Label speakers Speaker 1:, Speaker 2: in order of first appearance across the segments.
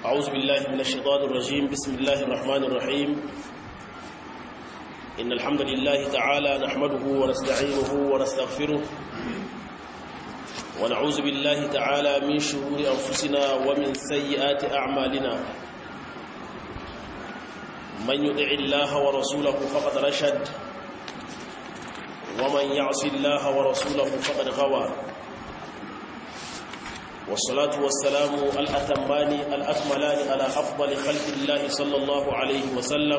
Speaker 1: أعوذ بالله من الشيطان الرجيم بسم الله الرحمن الرحيم إن الحمد لله تعالى نحمده ونستعينه ونستغفره ونعوذ بالله تعالى من شرور أنفسنا ومن سيئات أعمالنا من يطع الله ورسوله فقد رشد ومن يعص الله ورسوله فقد غوى والصلاة والسلام الأتمان الأكملان على أفضل خلق الله صلى الله عليه وسلم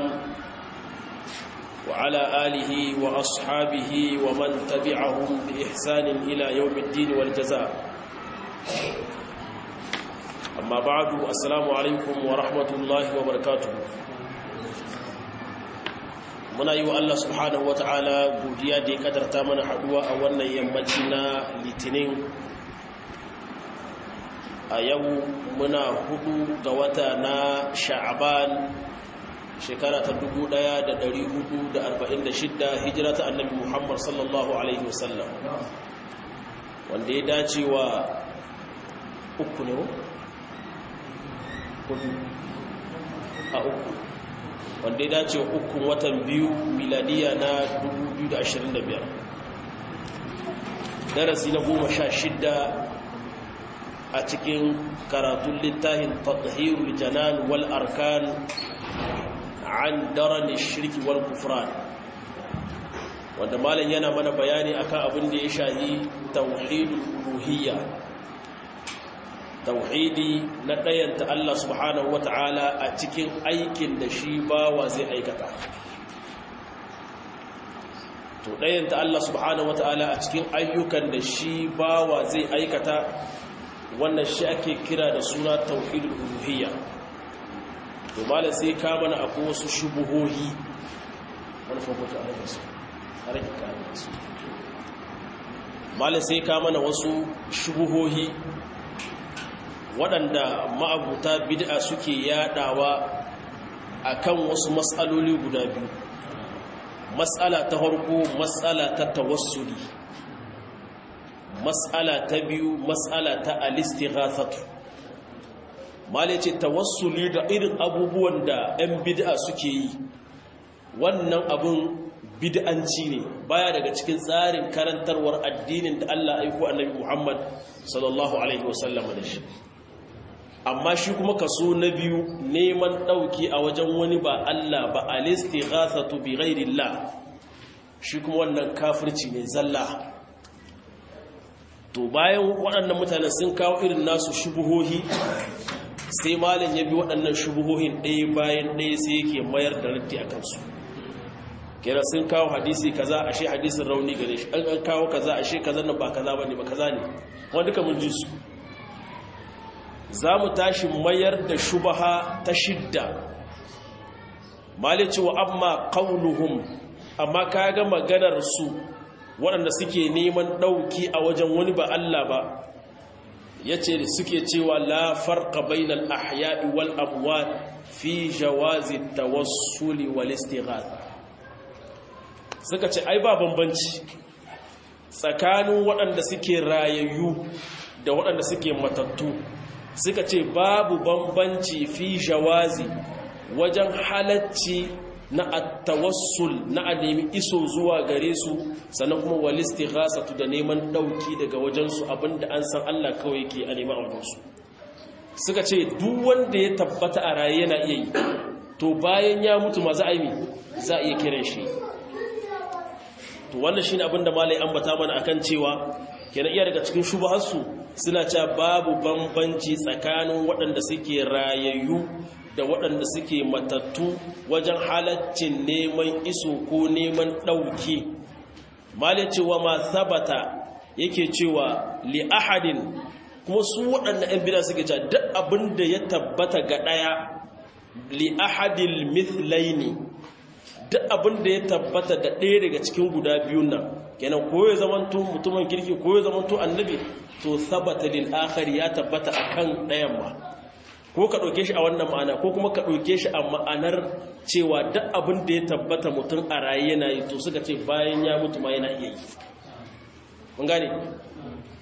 Speaker 1: وعلى آله وأصحابه ومن تبعهم بإحسان إلى يوم الدين والجزاء أما بعد السلام عليكم ورحمة الله وبركاته muna yi wa Allah subhanahu wata'ala godiya da ya kadarta mana haduwa a wannan yammaci na litinin a yau muna hudu ga wata na sha'aban shekara ta 1446 hijira ta annabi muhammad sallallahu alaihi wasallam wanda ya dace wa uku ne hudu a uku wanda ya dace wa ukun watan biyu miladiya na 2025 darasi na goma sha shidda a cikin karatun littafin tathirul janan wal arkan an daran shirki wal kufran wanda malam yana mana bayani akan abin da ya shahi tauhidul uluhiyya tauhidi na ɗayanta Allah subhanahu wata'ala a cikin aikin da shi bawa zai aikata to ɗayanta Allah subhanahu wata'ala a cikin ayyukan da shi bawa zai aikata wannan shi ake kira da suna tauhidul uluhiyya to malam sai ka mana akwai wasu shubuhohi wani fokuta a rage su a rage kayan su malam sai ka mana wasu shubuhohi waɗanda ma'abuta bid'a suke yadawa akan wasu matsaloli guda biyu matsala ta harko matsala ta tawassuli matsala ta biyu matsala ta alistighathatu male ce tawassuli da irin abubuwan da 'yan bid'a suke yi wannan abun bid'anci ne baya daga cikin tsarin karantarwar addinin da Allah aiko annabi Muhammad sallallahu alaihi wasallam da shi amma shi kuma kaso na biyu neman ɗauki a wajen wani ba Allah ba alistighathatu bi ghairillah shi kuma wannan kafirci ne zalla to bayan waɗannan mutane sun kawo irin nasu shubuhohi sai malam ya bi waɗannan shubuhohin ɗaya bayan ɗaya sai yake mayar da raddi a kansu kira sun kawo hadisi kaza ashe hadisin rauni gare shi an kawo kaza ashe kaza nan ba kaza bane ba kaza ne wanda duka mun ji su za mu tashi mayar da shubaha ta shidda malici wa amma qauluhum amma kaga maganar su waɗanda suke neman ɗauki a wajen wani ba Allah ba yace suke cewa la farqa bainal ahya'i wal amwat fi jawazi tawassuli wal istighatha suka ce ai ba bambanci tsakanin waɗanda suke rayayyu da waɗanda suke matattu suka ce babu bambanci fi jawazi wajen halacci na attawassul na a nemi iso zuwa gare su sannan kuma walisti ghasatu da neman dauki daga wajensu abinda an san Allah kawai ke a neman aurensu suka ce duk wanda ya tabbata a raye yana iya yi to bayan ya mutu ma za a yi za a iya kiran shi to wannan shine abinda malai ambata mana akan cewa kenan iya daga cikin shubuharsu suna cewa babu bambanci tsakanin waɗanda suke rayayyu da waɗanda suke matattu wajen halaccin neman iso ko neman ɗauki malin cewa ma sabata yake cewa li ahadin kuma su waɗanda 'yan bida suke cewa duk abin da ya tabbata ga ɗaya li ahadil mithlaini duk abin da ya tabbata da ɗaya daga cikin guda biyun nan kenan ko ya zamanto mutumin kirki ko ya zamanto annabi to sabata lil akhir ya tabbata akan ɗayan ma ko ka ɗauke shi a wannan ma'ana ko kuma ka ɗauke shi a ma'anar cewa duk abin da ya tabbata mutum a raye yana yi to suka ce bayan ya mutu ma yana iya yi mun gane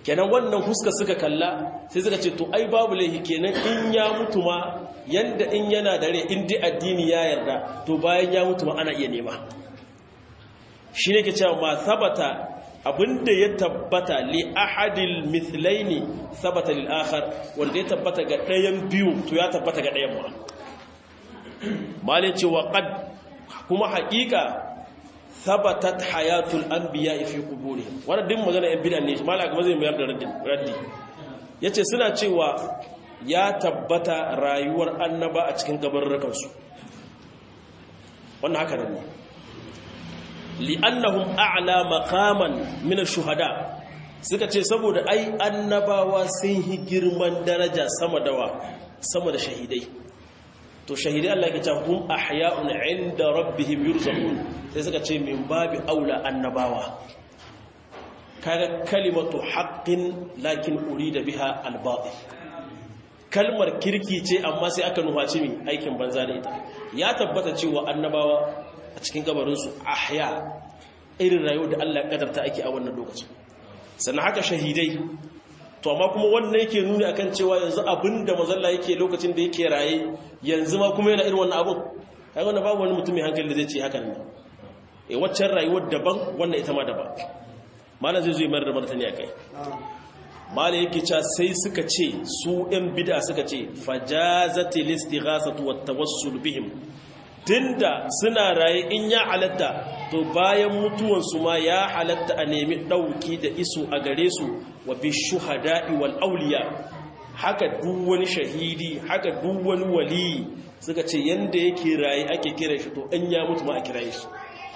Speaker 1: kenan wannan huska suka kalla sai suka ce to ai babu laihi kenan in ya mutu ma yanda in yana dare in dai addini ya yarda to bayan ya mutu ma ana iya nema shi ne ke cewa ma sabata abinda ya tabbata li ahadil mithlaini sabata lil akhar wanda ya tabbata ga ɗayan biyu to ya tabbata ga ɗayan ma malin cewa qad kuma haƙiƙa sabatat hayatul anbiya fi quburi wannan din magana yan bid'a ne malaka ba zai mayar da raddi raddi yace suna cewa ya tabbata rayuwar annaba a cikin kabarrukan su wannan haka ne li'annahum a'la maqaman min ash-shuhada suka ce saboda ai annabawa sun yi girman daraja sama dawa sama da shahidai to shahidai Allah yake cewa hum ahya'un 'inda rabbihim yurzaqun sai suka ce min babi aula annabawa kaga kalimatu haqqin lakin urida biha al-batil kalmar kirki ce amma sai aka nufaci mi aikin banza da ita ya tabbata cewa annabawa a cikin gabarin su ahya irin rayuwar da Allah ya kadarta ake a wannan lokacin sannan haka shahidai to amma kuma wannan yake nuni akan cewa yanzu abinda mazalla yake lokacin da yake raye yanzu ma kuma yana irin wannan abun ai wannan babu wani mutum mai hankali da zai ce hakan ne eh waccan rayuwar daban wannan ita ma daban malam zai zo mayar da martani akai malam yake cewa sai suka ce su ɗan bid'a suka ce fajazatil istighasatu wat tawassul bihim tunda suna raye in ya halatta to bayan mutuwansu ma ya halatta a nemi ɗauki da iso a gare su wa bi shuhada'i wal auliya haka duk wani shahidi haka duk wani wali suka ce yanda yake raye ake kira shi to in ya mutu ma a kira shi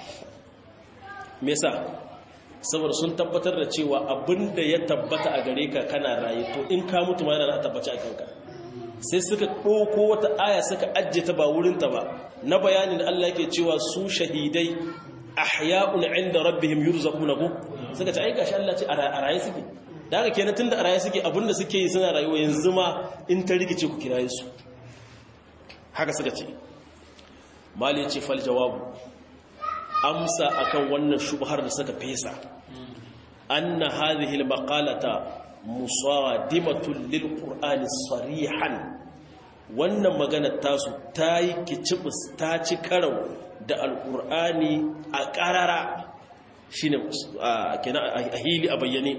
Speaker 1: me yasa saboda sun tabbatar da cewa abinda ya tabbata a gare ka kana raye to in ka mutu ma yana tabbaci a kanka sai suka ɗauko wata aya suka ajiye ta ba wurinta ba na bayanin Allah yake cewa su shahidai ahya'un 'inda rabbihim yurzaquna ku suka ce ai gashi Allah ce a raye suke da haka kenan tunda a raye suke abinda suke yi suna rayuwa yanzu ma in ta rikice ku kiraye su haka suka ce mali ce fal jawabu amsa akan wannan shubhar da suka fesa anna hadhihi al maqalata musadimatun lil qur'ani sarihan wannan maganar tasu ta yi kicibis ta ci karau da alqur'ani a qarara shine a hili a bayyane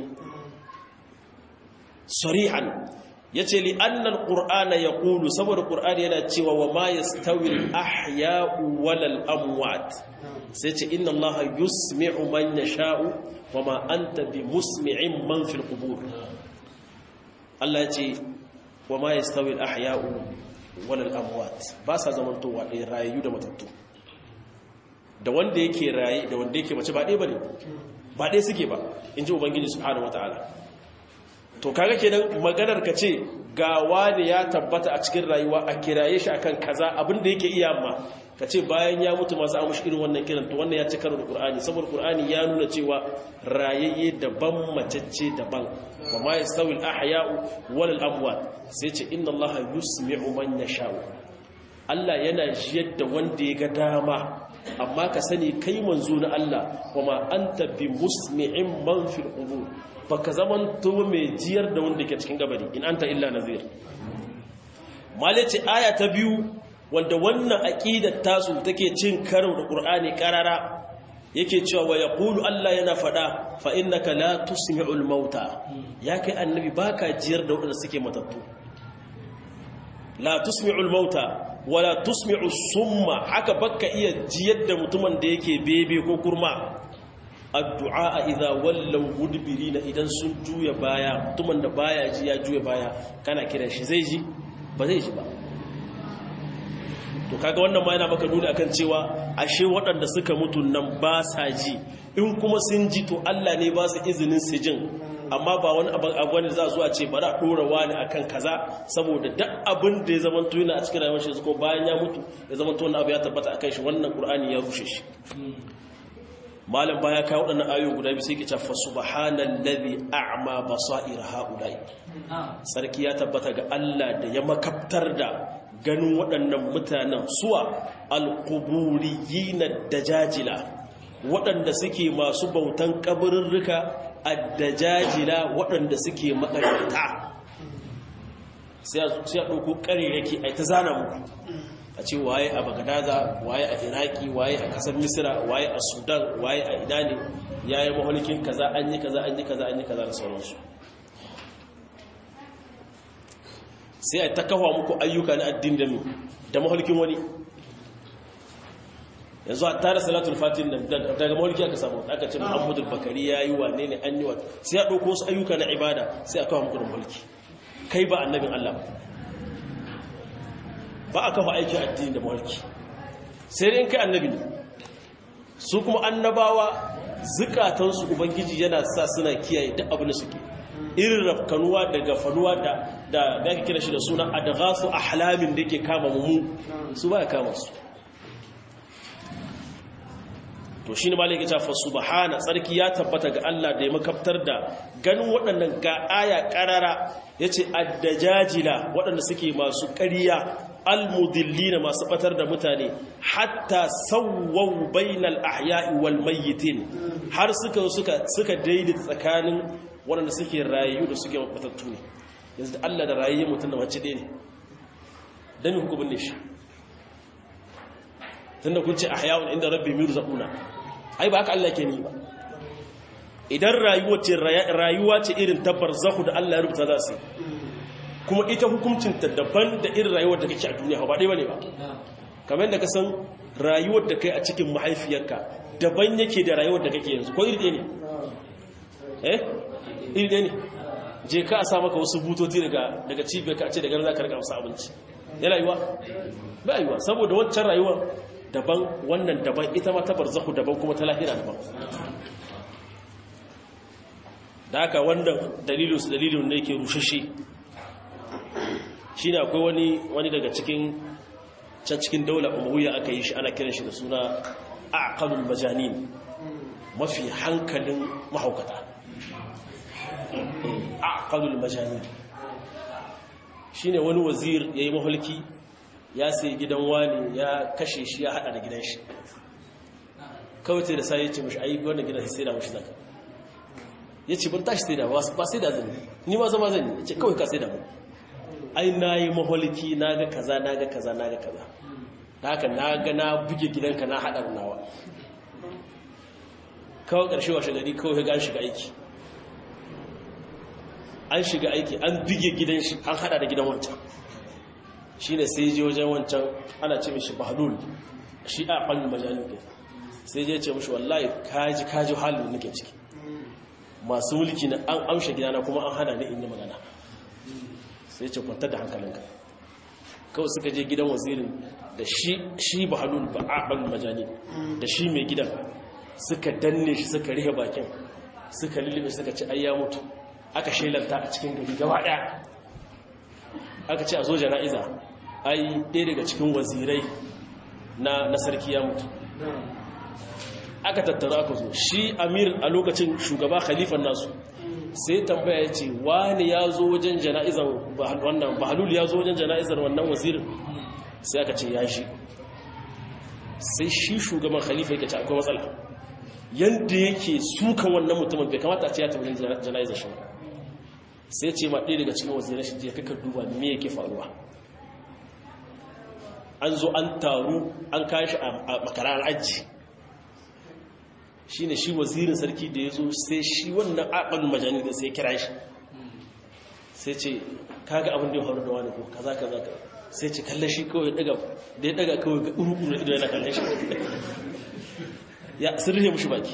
Speaker 1: sarihan yace li anna alqur'ana yaqulu saboda qur'ani yana cewa wa ma yastawi al-ahya'u wal amwat sai ce inna allaha yusmi'u man yasha'u wa ma anta bi musmi'in man fil qubur Allah ce wa ma yastawi al-ahya'u wal amwat ba sa zamantowa ɗaya rayu da matattu da wanda yake raye da wanda yake mace ba ɗaya bane ba ɗaya suke ba in ji ubangiji subhanahu wataala to kaga kenan maganar ka ce ga wani ya tabbata a cikin rayuwa a kiraye shi akan kaza abin da yake iya ma ka ce bayan ya mutu masu amushi irin wannan kiran to wannan ya ci karo da qur'ani saboda qur'ani ya nuna cewa rayayye daban macece daban wa ma yastawi al-ahya'u wal amwat sai ce inna allaha yusmi'u man yasha'u Allah yana jiyar da wanda ya ga dama amma ka sani kai manzo na Allah wa ma anta bi musmi'in man fil qubur baka zaman to mai jiyar da wanda ke cikin gabari in anta illa nazir malaci aya ta biyu wanda wannan aqidar tasu take cin karo da qur'ani karara yake cewa wa yaqulu Allah yana fada fa innaka la tusmi'ul mauta ya kai annabi baka jiyar da wanda suke matattu la tusmi'ul mauta wala tusmi'u summa haka baka iya jiyar da mutumin da yake bebe ko kurma addu'a idza wallaw mudbirina idan sun juya baya mutumin da baya ji ya juya baya kana kiran shi zai ji ba zai ji ba to kaga wannan ma yana maka nuni akan cewa ashe waɗanda suka mutu nan ba sa ji in kuma sun ji to Allah ne ba su izinin su jin amma ba wani abu wani za zuwa ce bari a ɗora wani akan kaza saboda duk abin da ya zama yana a cikin rayuwar shi ko bayan ya mutu ya zama to abu ya tabbata akan shi wannan qur'ani ya rushe shi malam baya kawo waɗannan ayoyi guda biyu sai ke cewa subhanallazi a'ma basair haula'i sarki ya tabbata ga Allah da ya makabtar da ganin waɗannan mutanen suwa alquburiyina dajajila waɗanda suke masu bautan kaburirrika addajajila waɗanda suke makaranta sai a ɗauko ƙariraki a ta zana muku a ce waye a bagadaza waye a iraki waye a ƙasar misira waye a sudan waye a ina ne ya yi mahalikin kaza an yi kaza an yi kaza an yi kaza da sauransu sai a ta kawo muku ayyuka na addin da mi da mahalikin wani yanzu a tara salatul fatin nan daga mahaliki aka samu aka ce muhammadu bakari ya yi wane ne an yi wa sai a ɗauko wasu ayyuka na ibada sai a kawo muku da mahaliki kai ba annabin allah ba a kafa aikin addini da mahaliki sai dai in kai annabi ne su kuma annabawa zukatansu ubangiji yana sa suna kiyaye duk abin da suke irin rafkanuwa da gafanuwa da da ga kira shi da suna adghasu ahlamin da yake kama mu su ba ya kama su to shine malaka ta fa subhana tsarki ya tabbata ga Allah da ya makaftar da ganin waɗannan ga aya karara yace addajajila waɗanda suke masu ƙarya almudillina masu batar da mutane hatta sawwau bainal ahya'i wal mayyitin har suka suka suka daidaita tsakanin waɗanda suke rayu da suke matattu ne yanzu da Allah da rayu mutum da mace ɗaya ne dan me hukumin ne shi tunda kun ce ahya'un inda rabbi mirzaquna ai ba haka Allah ke ni ba idan rayuwa ce rayuwa ce irin tabbar zahu da Allah ya rubuta za su kuma ita hukuncinta daban da irin rayuwar da kake a duniya ba ɗaya bane ba kamar yadda ka san rayuwar da kai a cikin mahaifiyarka daban yake da rayuwar da kake yanzu ko iri ɗaya ne eh iri ɗaya ne je ka a sa maka wasu butoti daga daga cibiyar ka a ce daga nan za ka rika musu abinci yana yiwa ba yiwa saboda wancan rayuwar daban wannan daban ita ma ta barzahu daban kuma ta lahira daban da haka wannan dalilin su dalilin ne yake rushashe shine akwai wani wani daga cikin can cikin daular umayya aka yi shi ana kiran shi da suna aqalul majanin mafi hankalin mahaukata aqalul majanin shine wani wazir yayi mahulki ya sai gidan wani ya kashe shi ya hada da gidan shi kawai sai da sai ya ce mishi ai wannan gidan sai da mishi zaka yace ban tashi sai da ba sai da zan ni ma zama zan yi yace kawai ka sai da mu ai na yi maholiki na ga kaza na ga kaza na ga kaza da haka na ga na buge gidanka na haɗar nawa kawai ƙarshe washe gari kawai ga an shiga aiki an shiga aiki an buge gidan shi an haɗa da gidan wancan shi ne sai je wajen wancan ana ce mishi bahalul shi a ɓangin majalin ke sai je ce mishi wallahi kaji kaji halin nake ciki masu mulki na an amshe gidana kuma an hana ni in yi magana sai ce kwantar da hankalinka kawai suka je gidan wazirin da shi shi ba halul ba a ɓan majani da shi mai gidan suka danne shi suka rihe bakin suka lullube suka ci ayya mutu aka shelanta a cikin gari gaba ɗaya aka ce a zo jana'iza ai ɗaya daga cikin wazirai na sarki ya mutu aka tattara aka zo shi amir a lokacin shugaba khalifan nasu sai tambaya ya ce wani ya zo wajen jana'izar wannan bahalul ya zo wajen jana'izar wannan wazirin sai aka ce ya shi sai shi shugaban khalifa yake ce akwai matsala yadda yake sukan wannan mutumin bai kamata a ce ya tabbin jana'izar shi sai ce ma ɗaya daga cikin wazirin shi je kakar duba me yake faruwa an zo an taru an kashi a makarar aji shi ne shi wazirin sarki da ya zo sai shi wannan aƙal majani da sai kira shi sai ce kaga abin da ya faru da wani ko kaza kaza ka sai ce kalle shi kawai daga da ya daga kawai ga uru ido yana kalle shi ya sirrihe mushi baki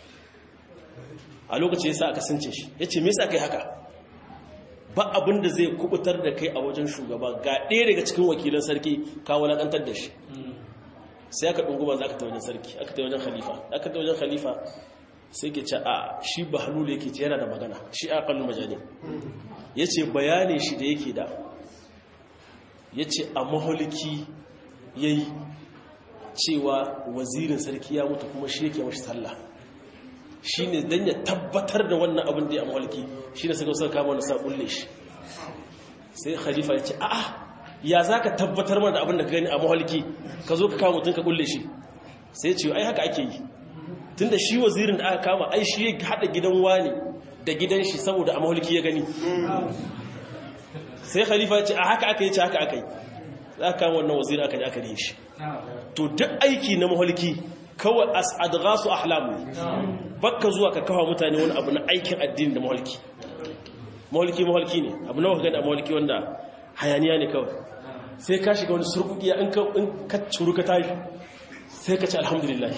Speaker 1: a lokaci yasa aka sunce shi yace me yasa kai haka ba abin da zai kubutar da kai a wajen shugaba ga ɗaya daga cikin wakilan sarki ka wulakantar da shi sai aka ɗunguma za ka ta wajen sarki aka ta wajen khalifa aka ta wajen khalifa sai ke ce a shi ba halulu yake ce yana da magana shi a kallon majali ya ce bayanin shi da yake da ya ce a maholiki ya yi cewa wazirin sarki ya mutu kuma shi yake mashi sallah shi ne don ya tabbatar da wannan abin da ya maholiki shi ne suka suka kama wani sa kulle shi sai khalifa ya ce a'a ya za ka tabbatar mana da abin da ka gani a mahalki ka zo ka kama mutum ka kulle shi sai ce ai haka ake yi tun da shi wazirin da aka kama ai shi ya haɗa gidan wani da gidan shi saboda a mahulki ya gani sai khalifa ce a haka aka yi ce haka aka yi za ka wannan wazir aka yi aka yi shi to duk aiki na mahulki kawai adghasu ahlamu bakka zuwa ka kawo mutane wani abu na aikin addini da mahulki mahulki mahulki ne abu na wakilin a mahulki wanda hayaniya ne kawai sai ka shiga wani surkukiya in ka curu ka tashi sai ka ci alhamdulillah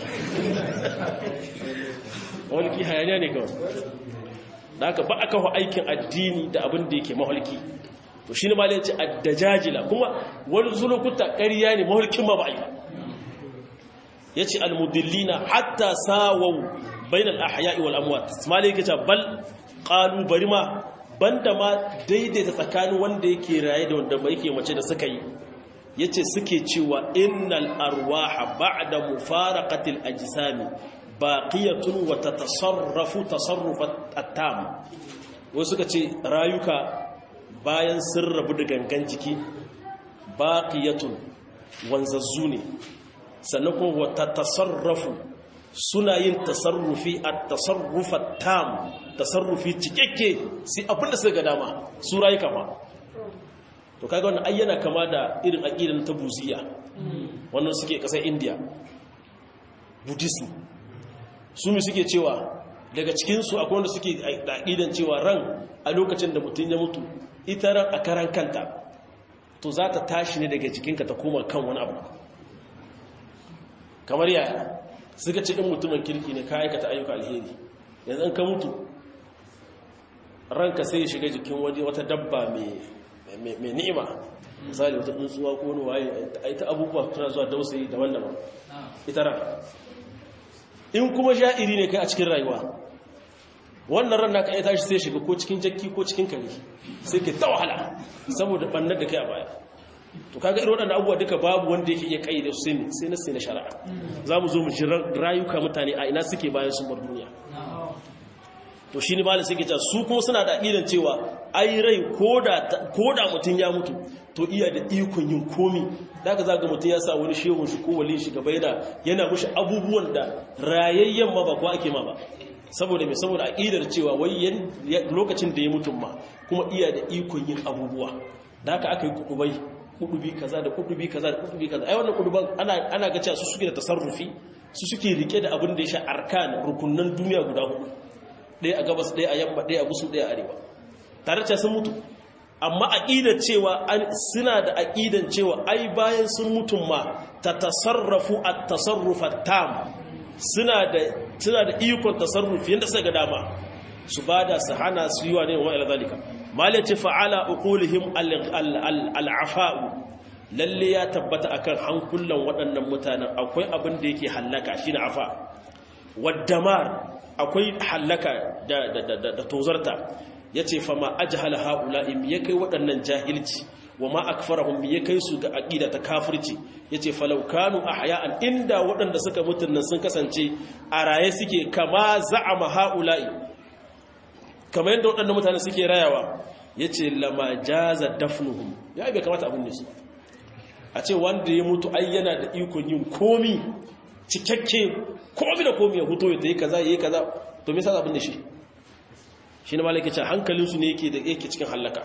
Speaker 1: mahulki hayaniya ne kawai da aka ba aka hau aikin addini da abin da yake mahulki to shi ne ma ce addajajila kuma wani zulukuta ƙarya ne mahulkin ma ba a yi ya ce almudillina hatta sawau bainal ahya'i wal amwat ismail yake ce bal qalu bari ma banda ma daidaita tsakanin wanda yake raye da wanda bai yake mace da suka yi yace suke cewa innal arwaha ba'da mufaraqatil ajsami baqiyatun wa tatasarrafu tasarrufat at-tam wasu suka ce rayuka bayan sun rabu da gangan jiki baqiyatun wanzazzu ne sannan kuma wata tasarrafu suna yin tasarrufi a tasarrufa tam tasarrufi cikakke sai abinda suka ga dama su rayu kama to kaga wannan ayyana kama da irin aqidan ta buziya wannan suke kasar india buddhism su mi suke cewa daga cikin su akwai wanda suke aqidan cewa ran a lokacin da mutum ya mutu ita ran a karan kanta to za ta tashi ne daga jikinka ta koma kan wani abu kamar yaya suka ce in mutumin kirki ne ka aikata ayyuka alheri yanzu an ka mutu ranka sai ya shiga jikin waje wata dabba mai ni'ima misali wata tsuntsuwa ko wani waye ita abubuwa suna zuwa dausayi daban-daban ita ran in kuma sha'iri ne kai a cikin rayuwa wannan ran naka ya tashi sai shiga ko cikin jakki ko cikin kare sai ke ta wahala saboda bannar da kai a baya to kaga irin waɗannan abubuwa duka babu wanda yake iya kayyade su sai sai na sai na shari'a za mu zo mu ji rayuka mutane a ina suke bayan sun bar duniya to shi ne malin suke cewa su kuma suna da aƙidan cewa ai rai ko da mutum ya mutu to iya da ikon yin komi da ka zaga mutum ya sa wani shehun shi ko wali shi gaba yana yana mushi abubuwan da rayayyen ma ba ko ake ma ba saboda mai saboda aƙidar cewa wai lokacin da ya mutum ma kuma iya da ikon yin abubuwa da haka aka yi kudubai kudubi kaza da kudubi kaza da kudubi kaza ai wannan kuduban ana ana ga cewa su suke da tasarrufi su suke rike da abin da ya sha arkan rukunnan duniya guda hudu ɗaya a gabas ɗaya a yamma ɗaya a gusu ɗaya a arewa tare da sun mutu amma aqidar cewa suna da aqidan cewa ai bayan sun mutum ma ta tasarrafu at-tasarruf at-tam suna da suna da ikon tasarrufi yanda suka ga dama su bada su hana su yi wa ne wa ila zalika malaci fa'ala uqulihim al-afa'u lalle ya tabbata akan hankulan waɗannan mutanen akwai abin da yake hallaka shine afa waddamar akwai hallaka da da da tozarta yace fa ma ajhala haula'i ya kai waɗannan jahilci wa ma akfarahum ya kai su ga aqida ta kafirci yace falau kanu ahya'an inda waɗanda suka mutun nan sun kasance a raye suke kama za'ama haula'i kamar yadda waɗannan mutane suke rayawa yace lama jaza dafnuhum ya bai kamata abin ne su a ce wanda ya mutu ai yana da ikon yin komi cikakke komi da komi ya huto ya yi kaza ya yi kaza to me yasa abin da shi shi ne malaka ce hankalinsu ne yake da yake cikin hallaka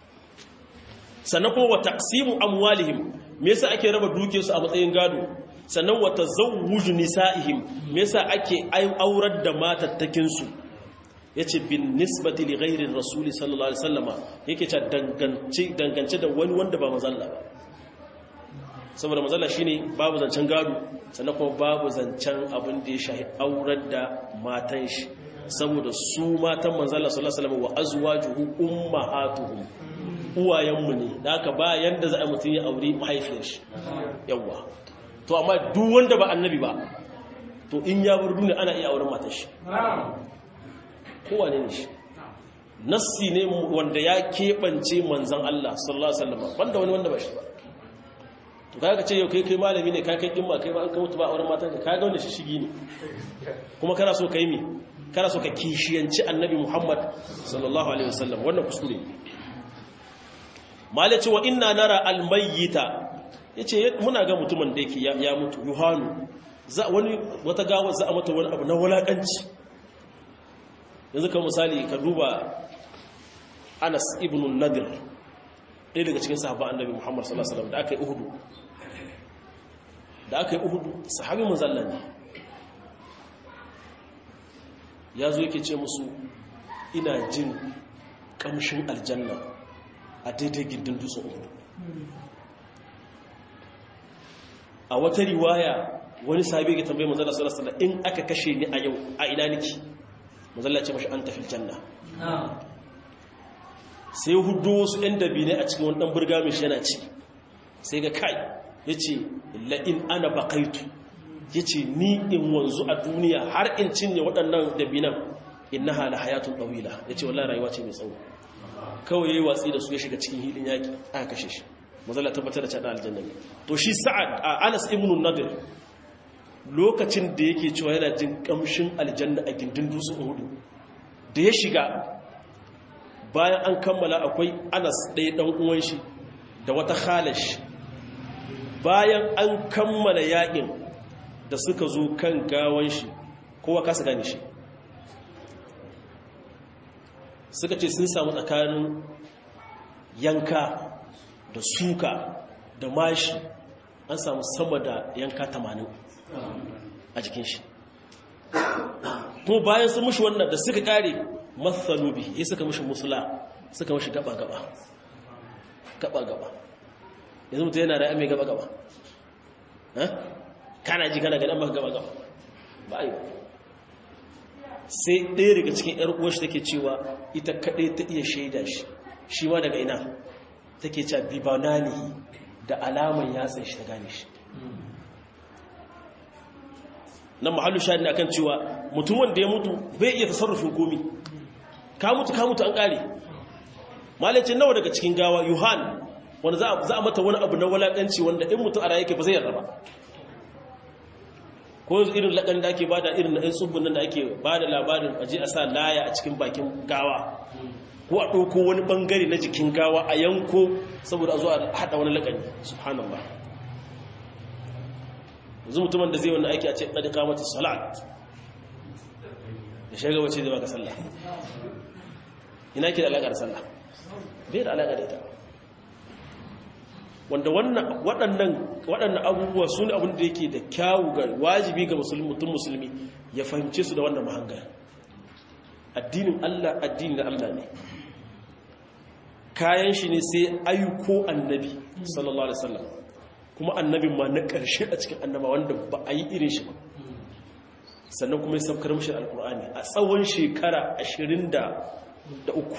Speaker 1: sannan kuma wa taqsimu amwalihim me yasa ake raba dukiyarsu a matsayin gado sannan wa tazawwuj nisaihim me yasa ake aurar da matattakin su yace bin nisbati li ghairi rasuli sallallahu alaihi wasallama yake ce dangance dangance da wani wanda ba manzalla ba saboda manzalla shine babu zancen gado sannan kuma babu zancen abin da ya shahi aurar da matan shi saboda su matan manzalla sallallahu alaihi wasallam wa azwajuhu ummahatuhum uwayenmu ne da haka ba yanda za a mutum ya aure mahaifiyar shi yawa to amma duk wanda ba annabi ba to in ya bar duniya ana iya auren matar shi kowa ne shi nassi ne wanda ya keɓance manzan Allah sallallahu alaihi wasallam banda wani wanda ba shi ba to kaga ce yau kai kai malami ne kai kai kimma kai ba an ka mutu ba auren matan ka kaga wanda shi shigi ne kuma kana so kai mi kana so ka kishiyanci annabi Muhammad sallallahu alaihi wasallam wannan kuskure malaci wa inna nara almayyita yace muna ga mutumin da yake ya mutu yuhanu za wani wata gawa za a mata wani abu na wulakanci yanzu kan misali ka duba anas ibn nadir ɗaya daga cikin sahaba annabi muhammad sallallahu alaihi wasallam da aka yi uhudu da aka yi uhudu sahabi manzalla ne ya zo yake ce musu ina jin kamshin aljanna a daidai gindin dutsen uhudu a wata riwaya wani sahabi ya tambaye manzalla sallallahu alaihi wasallam in aka kashe ni a yau a ina niki manzalla ce mashi an tafi janna sai hudu wasu ‘yan dabine a cikin wani ɗan burga mai yana ci sai ga kai ya ce la'in ana bakaitu ya ce ni in wanzu a duniya har in cinye waɗannan dabinan in na hala hayatun ɗawila ya ce wallah rayuwa ce mai tsawo kawai ya yi watsi da su ya shiga cikin hilin yaƙi aka kashe shi mazala tabbatar da caɗa aljanna ne to shi sa'ad a anas ibn nadir lokacin da yake cewa yana jin ƙamshin aljanna a gindin dutsen hudu da ya shiga bayan an kammala akwai anas ɗaya ɗan uwan shi da wata khalash bayan an kammala yaƙin da suka zo kan gawan shi kowa kasa gane shi suka ce sun samu tsakanin yanka da suka da mashi an samu sama da yanka tamanin a jikin shi kuma bayan sun mushi wannan da suka kare matsalu bihi ya suka mushi musula suka mushi gaba-gaba gaba-gaba yanzu mutu yana da mai gaba-gaba kana ji kana ganin maka gaba-gaba ba yi sai ɗaya daga cikin ‘yar uwashi take cewa ita kaɗai ta iya shaida shi shi ma daga ina take cewa bibanani da alaman yatsa shi ta gane shi nan mahallu shahid ne akan cewa mutum wanda ya mutu bai iya tasarrufin komi ka mutu ka mutu an kare malacin nawa daga cikin gawa yuhan wanda za a mata wani abu na walakanci wanda in mutu a raye ke ba zai yarda ba ko irin lakan da ake bada irin na ɗan tsubbun nan da ake bada labarin aje a sa laya a cikin bakin gawa ko a ɗauko wani ɓangare na jikin gawa a yanko saboda a zo a haɗa wani lakani subhanallah yanzu mutumin da zai wani aiki a ce ɗaɗi kamata salat da shaga wace zai baka sallah ina ke da alaƙar sallah bai da alaƙa da ita wanda waɗannan abubuwa su ne abin da yake da kyawu ga wajibi ga mutum musulmi ya fahimce su da wannan mahanga addinin allah addini na allah ne kayan shi ne sai ayyuko annabi sallallahu alaihi wasallam kuma annabin ma na ƙarshe a cikin annaba wanda ba a yi irin shi ba sannan kuma ya saukar mashi alkur'ani a tsawon shekara ashirin da uku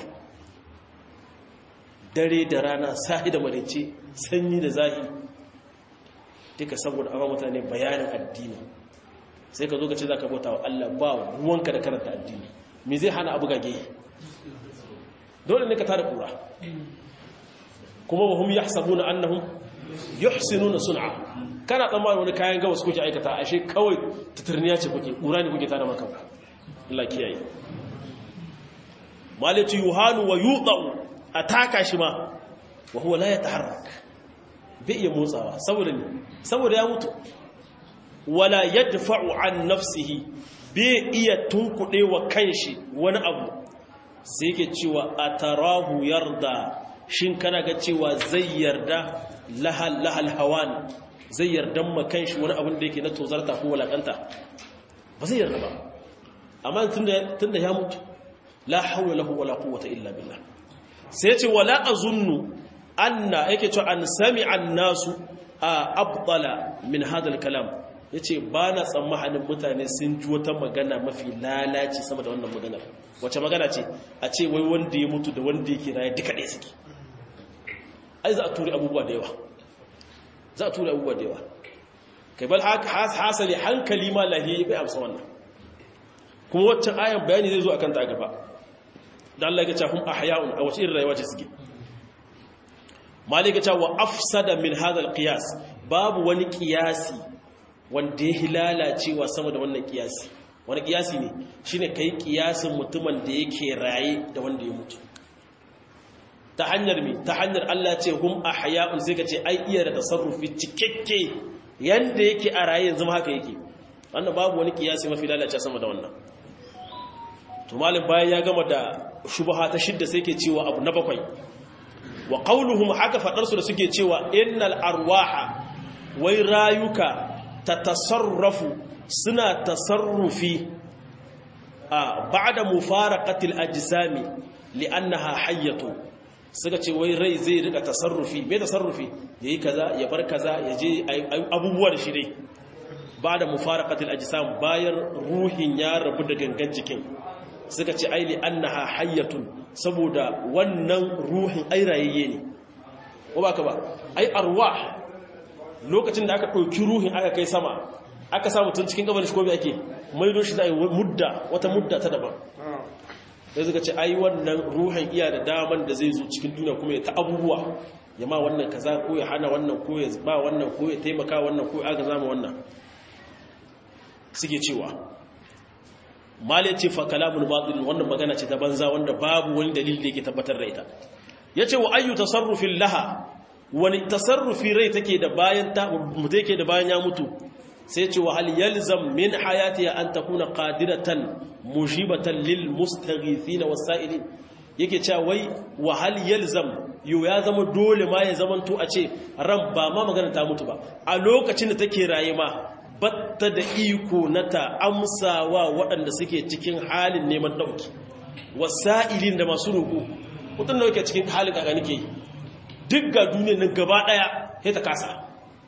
Speaker 1: dare da rana sahi da marice sanyi da zahi duka saboda amma mutane bayanin addini sai ka zo ka ce za ka bauta wa Allah ba ruwanka da karanta addini me zai hana abu gage dole ne ka tada kura kuma ba hum yahsabuna annahum yuhsinuna sun'a kana tsammanin wani kayan gawas kuke aikata ashe kawai tuturniya ce kuke kura ne kuke tada maka Allah kiyaye malatu yuhanu wa yudau ataka shi ma wa huwa la yataharrak bai iya motsawa saboda ne saboda ya mutu wala yadfa'u an nafsihi bai iya tunkuɗe wa kanshi wani abu sai yake cewa atarahu yarda shin kana ga cewa zai yarda lahal lahal hawan zai yarda ma kanshi wani abin da yake na tozarta ko walakanta ba zai yarda ba amma tunda tunda ya mutu la hawla lahu wala quwwata illa billah sai ce wala azunnu anna yake cewa an sami'a an-nasu abdala min hadha al-kalam yace ba na tsammanin mutane sun ji wata magana mafi lalaci sama da wannan maganar wace magana ce a ce wai wanda ya mutu da wanda yake raye duka ɗaya suke ai za a turi abubuwa da yawa za a turi abubuwa da yawa kai bal hasali hankali ma lahiyi bai amsa wannan kuma waccan ayan bayani zai zo akan ta gaba da Allah ya ce hum ahya'un a wace irin rayuwa ce suke malika ce wa afsada min hadha alqiyas babu wani qiyasi wanda ya hilala cewa sama da wannan qiyasi wani qiyasi ne shine kai qiyasin mutumin da yake raye da wanda ya mutu ta hanyar mi ta hanyar Allah ce hum ahya'un sai ka ce ai iya da tasarrufi cikakke yanda yake a raye yanzu haka yake wannan babu wani qiyasi mafi lalace sama da wannan to malam bayan ya gama da shubha ta shidda sai ke cewa abu na bakwai wa qauluhum haka fadar su da suke cewa innal arwaha wai rayuka tatasarrafu suna tasarrufi a ba'da mufaraqatil ajsami li'annaha hayyatu suka ce wai rai zai rika tasarrufi me tasarrufi yayi kaza ya bar kaza ya je abubuwa da shi dai ba'da mufaraqatil ajsam bayan ruhin ya rabu da gangan jikin suka ce ai li'annaha hayyatun saboda wannan ruhin ai rayayye ne ko baka ba ai arwah lokacin da aka ɗauki ruhin aka kai sama aka samu tun cikin gaban shi ko ake maido shi zai mudda wata mudda ta daban sai suka ce ai wannan ruhin iya da daman da zai zo cikin duniya kuma ya ta abubuwa ya ma wannan kaza ko ya hana wannan ko ya ba wannan ko ya taimaka wannan ko ya aga zama wannan suke cewa mali ce fa kalamun batil wannan magana ce ta banza wanda babu wani dalili da yake tabbatar da ita yace wa ayyu tasarrufin laha wani tasarrufi rai take da bayan ta mutu yake da bayan ya mutu sai ce wa hal yalzam min hayatiha an takuna qadiratan mujibatan lil mustaghithina wasailin yake cewa wai wa hal yalzam yo ya zama dole ma ya zamanto a ce ran ba ma magana ta mutu ba a lokacin da take raye ma batta da iko na ta amsawa waɗanda suke cikin halin neman ɗauki wasa'ilin da masu roƙo mutum da yake cikin halin kaka nake yi duk ga duniyar nan gaba ɗaya sai ta kasa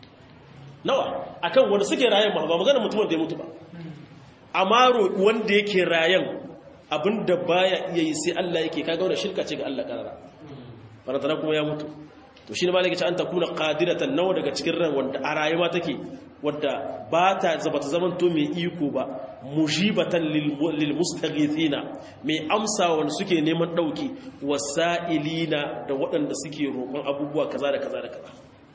Speaker 1: nawa akan wanda suke rayan ma ba magana mutumin da ya mutu ba amma roƙi wanda yake rayan abinda baya iya yi sai Allah yake kaga wannan shirka ce ga Allah karara farantana kuma ya mutu to shine malaka ce an takuna qadiratan nawa daga cikin ran wanda a rayuwa take wadda ba ta zaba ta zamanto mai iko ba mujibatan lil mustaghithina mai amsa wanda suke neman dauki wasailina da waɗanda suke roƙon abubuwa kaza da kaza da kaza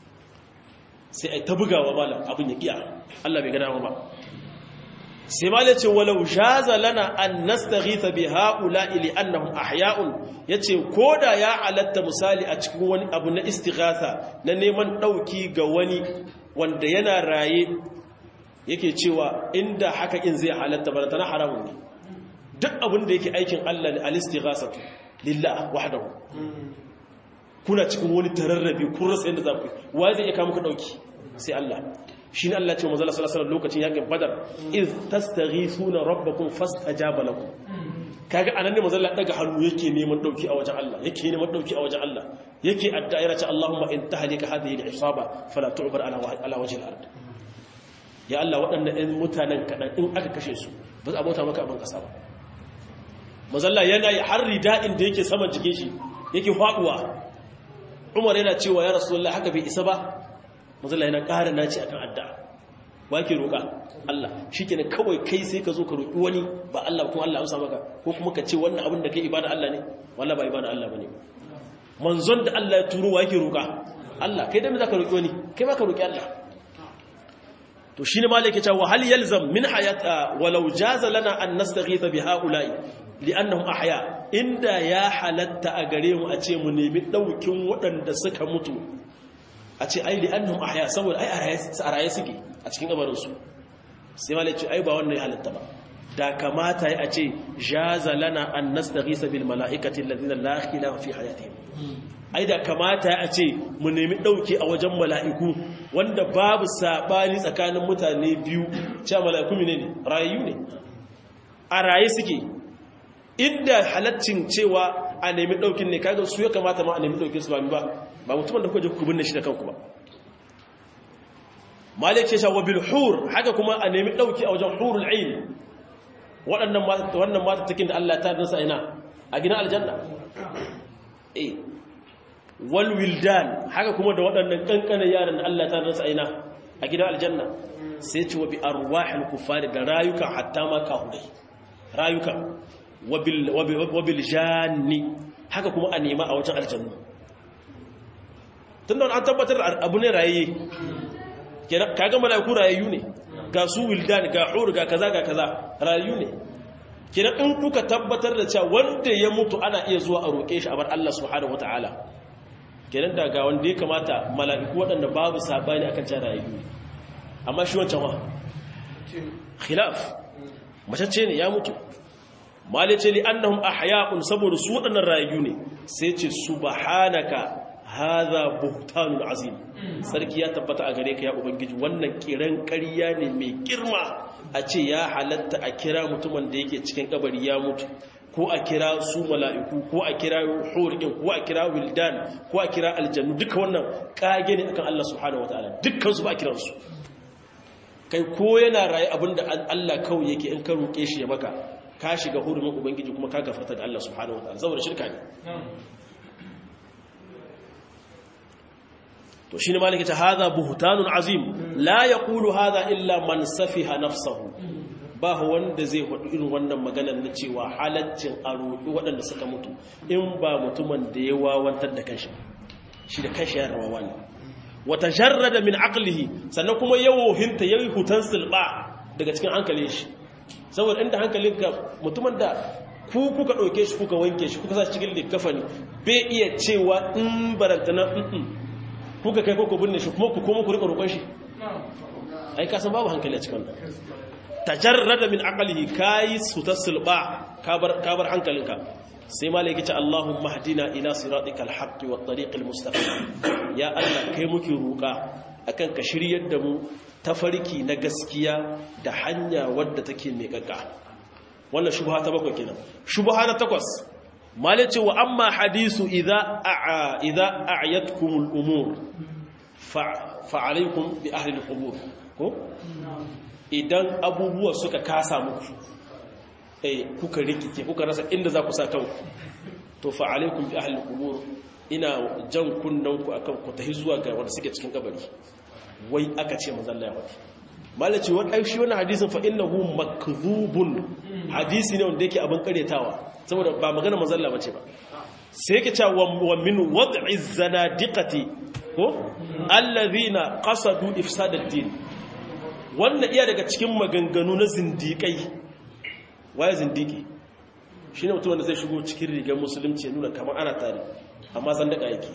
Speaker 1: sai ai ta bugawa malam abin ya kiya Allah bai gada ba sai malai ce walau jaza lana an nastaghitha bi haula'i li annahum ahya'un yace koda ya alatta misali a cikin wani abu na istighatha na neman dauki ga wani wanda yana raye yake cewa inda haka in zai halatta ba ta na haramun ne duk abin da yake aikin Allah ne al-istighasatu lillah wahdahu kuna cikin wani tararrabe kun rasa yadda za ku wa zai iya kawo muku dauki sai Allah shi ne Allah ce manzo sallallahu alaihi wasallam lokacin yakin badar iz tastaghithuna rabbakum fastajaba lakum kaga anan ne manzo Allah daga hannu yake neman dauki a wajen Allah yake neman dauki a wajen Allah yake addu'a yana ce Allahumma in tahlika hadhihi al-isaba fala tu'bar ala ala wajhi al-ard ya Allah waɗannan ɗan mutanen kadan in aka kashe su ba za a bauta maka abin kasa ba manzo Allah yana yi har rida'in da yake saman jikin shi yake faduwa Umar yana cewa ya Rasulullah haka bai isa ba mazala yana ƙara naci akan addu'a wa ke roƙa Allah shi ke kawai kai sai ka zo ka roƙi wani ba Allah kuma Allah amsa maka ko kuma ka ce wannan abin da kai ibada Allah ne wallah ba ibada Allah bane manzon da Allah ya turo wa yake roƙa Allah kai da me zaka roƙi wani kai ma ka roƙi Allah to shine malaka ce wa hal yalzam min hayata walau jaza lana an nastaghitha bi haula'i li'annahum ahya inda ya halatta a gare mu a ce mu nemi daukin waɗanda suka mutu a ce ai li'annahum ahya saboda ai a raye suke a cikin kabarinsu sai malai ce ai ba wannan ya halatta ba da kamata ya ce jaza lana an nastaghisa bil mala'ikati alladhina la khilafa fi hayatihim ai da kamata ya ce mu nemi dauke a wajen mala'iku wanda babu sabani tsakanin mutane biyu cewa mala'iku ne ne rayu ne a raye suke inda halaccin cewa a nemi daukin ne kaga su ya kamata ma a nemi daukin su ba ba ba mutumin da kuka ku binne shi da kanku ba malik ce shawo bil hur haka kuma a nemi dauki a wajen hurul ain waɗannan mata wannan mata takin da Allah ta dinsa ina a gidan aljanna eh wal wildan haka kuma da waɗannan kankanan yaran da Allah ta dinsa ina a gidan aljanna sai ce wa bi arwahil kufari da rayuka hatta ma kahudai rayuka wabil wabil janni haka kuma a nema a wajen aljanna tun da an tabbatar abu ne rayaye kaga mala'iku rayayyu ne ga su wildan ga hur ga kaza ga kaza rayayyu ne kenan in kuka tabbatar da cewa wanda ya mutu ana iya zuwa a roƙe shi a bar Allah subhanahu wataala kenan da ga wanda ya kamata mala'iku waɗanda babu sabani akan cewa rayayyu ne amma shi wancan wa khilaf macece ne ya mutu mali ce li annahum ahya'un saboda su waɗannan rayu ne sai ce subhanaka hadha buhtanun azim sarki ya tabbata a gare ka ya ubangiji wannan kiran ƙarya ne mai girma a ce ya halatta a kira mutumin da yake cikin kabari ya mutu ko a kira su mala'iku ko a kira hurikin ko a kira wildan ko a kira aljannu duka wannan kage ne akan Allah subhanahu wataala dukkan su ba a kiransu kai ko yana raye abinda Allah kawai yake in ka roƙe shi ya maka ka shiga hurumin ubangiji kuma ka gafarta da Allah subhanahu wataala saboda shirka ne to shine malaka ta hadha buhtanun azim la yaqulu hadha illa man safiha nafsahu ba wanda zai faɗi irin wannan maganar na cewa halaccin a roƙi waɗanda suka mutu in ba mutumin da ya wawantar da kanshi shi da kanshi ya rawawa ne wata jarrada min aqlihi sannan kuma yawohinta yayi hutan silba daga cikin hankalin shi saboda inda hankalinka mutumin da ku kuka ɗauke shi kuka wanke shi kuka sa cikin likafani bai iya cewa in barantana kuka kai kuka binne shi kuma ku koma ku rika roƙon shi ai ka san babu hankali a cikin tajarrada min aqlihi kai su tasilba kabar kabar hankalinka sai malai yace Allahumma hadina ila siratikal haqqi wat tariqil mustaqim ya Allah kai muke roƙa akan ka shiryar da mu tafarki na gaskiya da hanya wadda take mai kakka wannan shubha ta bakwai kenan shubha na takwas malai ce wa amma hadisu idza a'a idza a'yatkumul umur fa alaykum bi ahli al-qubur ko idan abubuwa suka kasa muku eh kuka rikice kuka rasa inda za ku sa kanku to fa alaikum bi ahli qubur ina jan kunnan ku akan ku tahi zuwa ga wanda suke cikin kabari wai aka ce manzon Allah ya wadi malaci wani ai shi wannan hadisin fa innahu makdhubun hadisi ne wanda yake abin karetawa saboda ba magana manzon Allah bace ba sai yake cewa wa min wad'i zanadiqati ko alladhina qasadu ifsad ad-din wannan iya daga cikin maganganu na zindiƙai waye zindiki shi ne mutum wanda zai shigo cikin rigar musulunci ya nuna kamar ana tare amma zan daga yake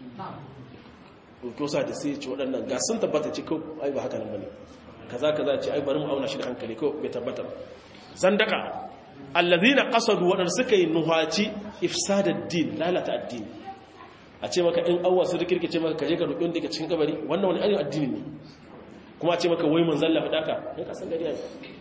Speaker 1: ɗaukosa da sai ce waɗannan ga sun tabbata ce kawai ai ba haka nan bane kaza kaza ce ai bari mu auna shi da hankali kawai bai tabbata zan daga allazina qasadu waɗanda suka yi nuhaci ifsadad din lalata addini a ce maka in awwa su rikirkice maka kaje ka roƙi wanda ke cikin kabari wannan wani ayyukan addini ne kuma ce maka wai manzan lafi daka ya kasan gari ne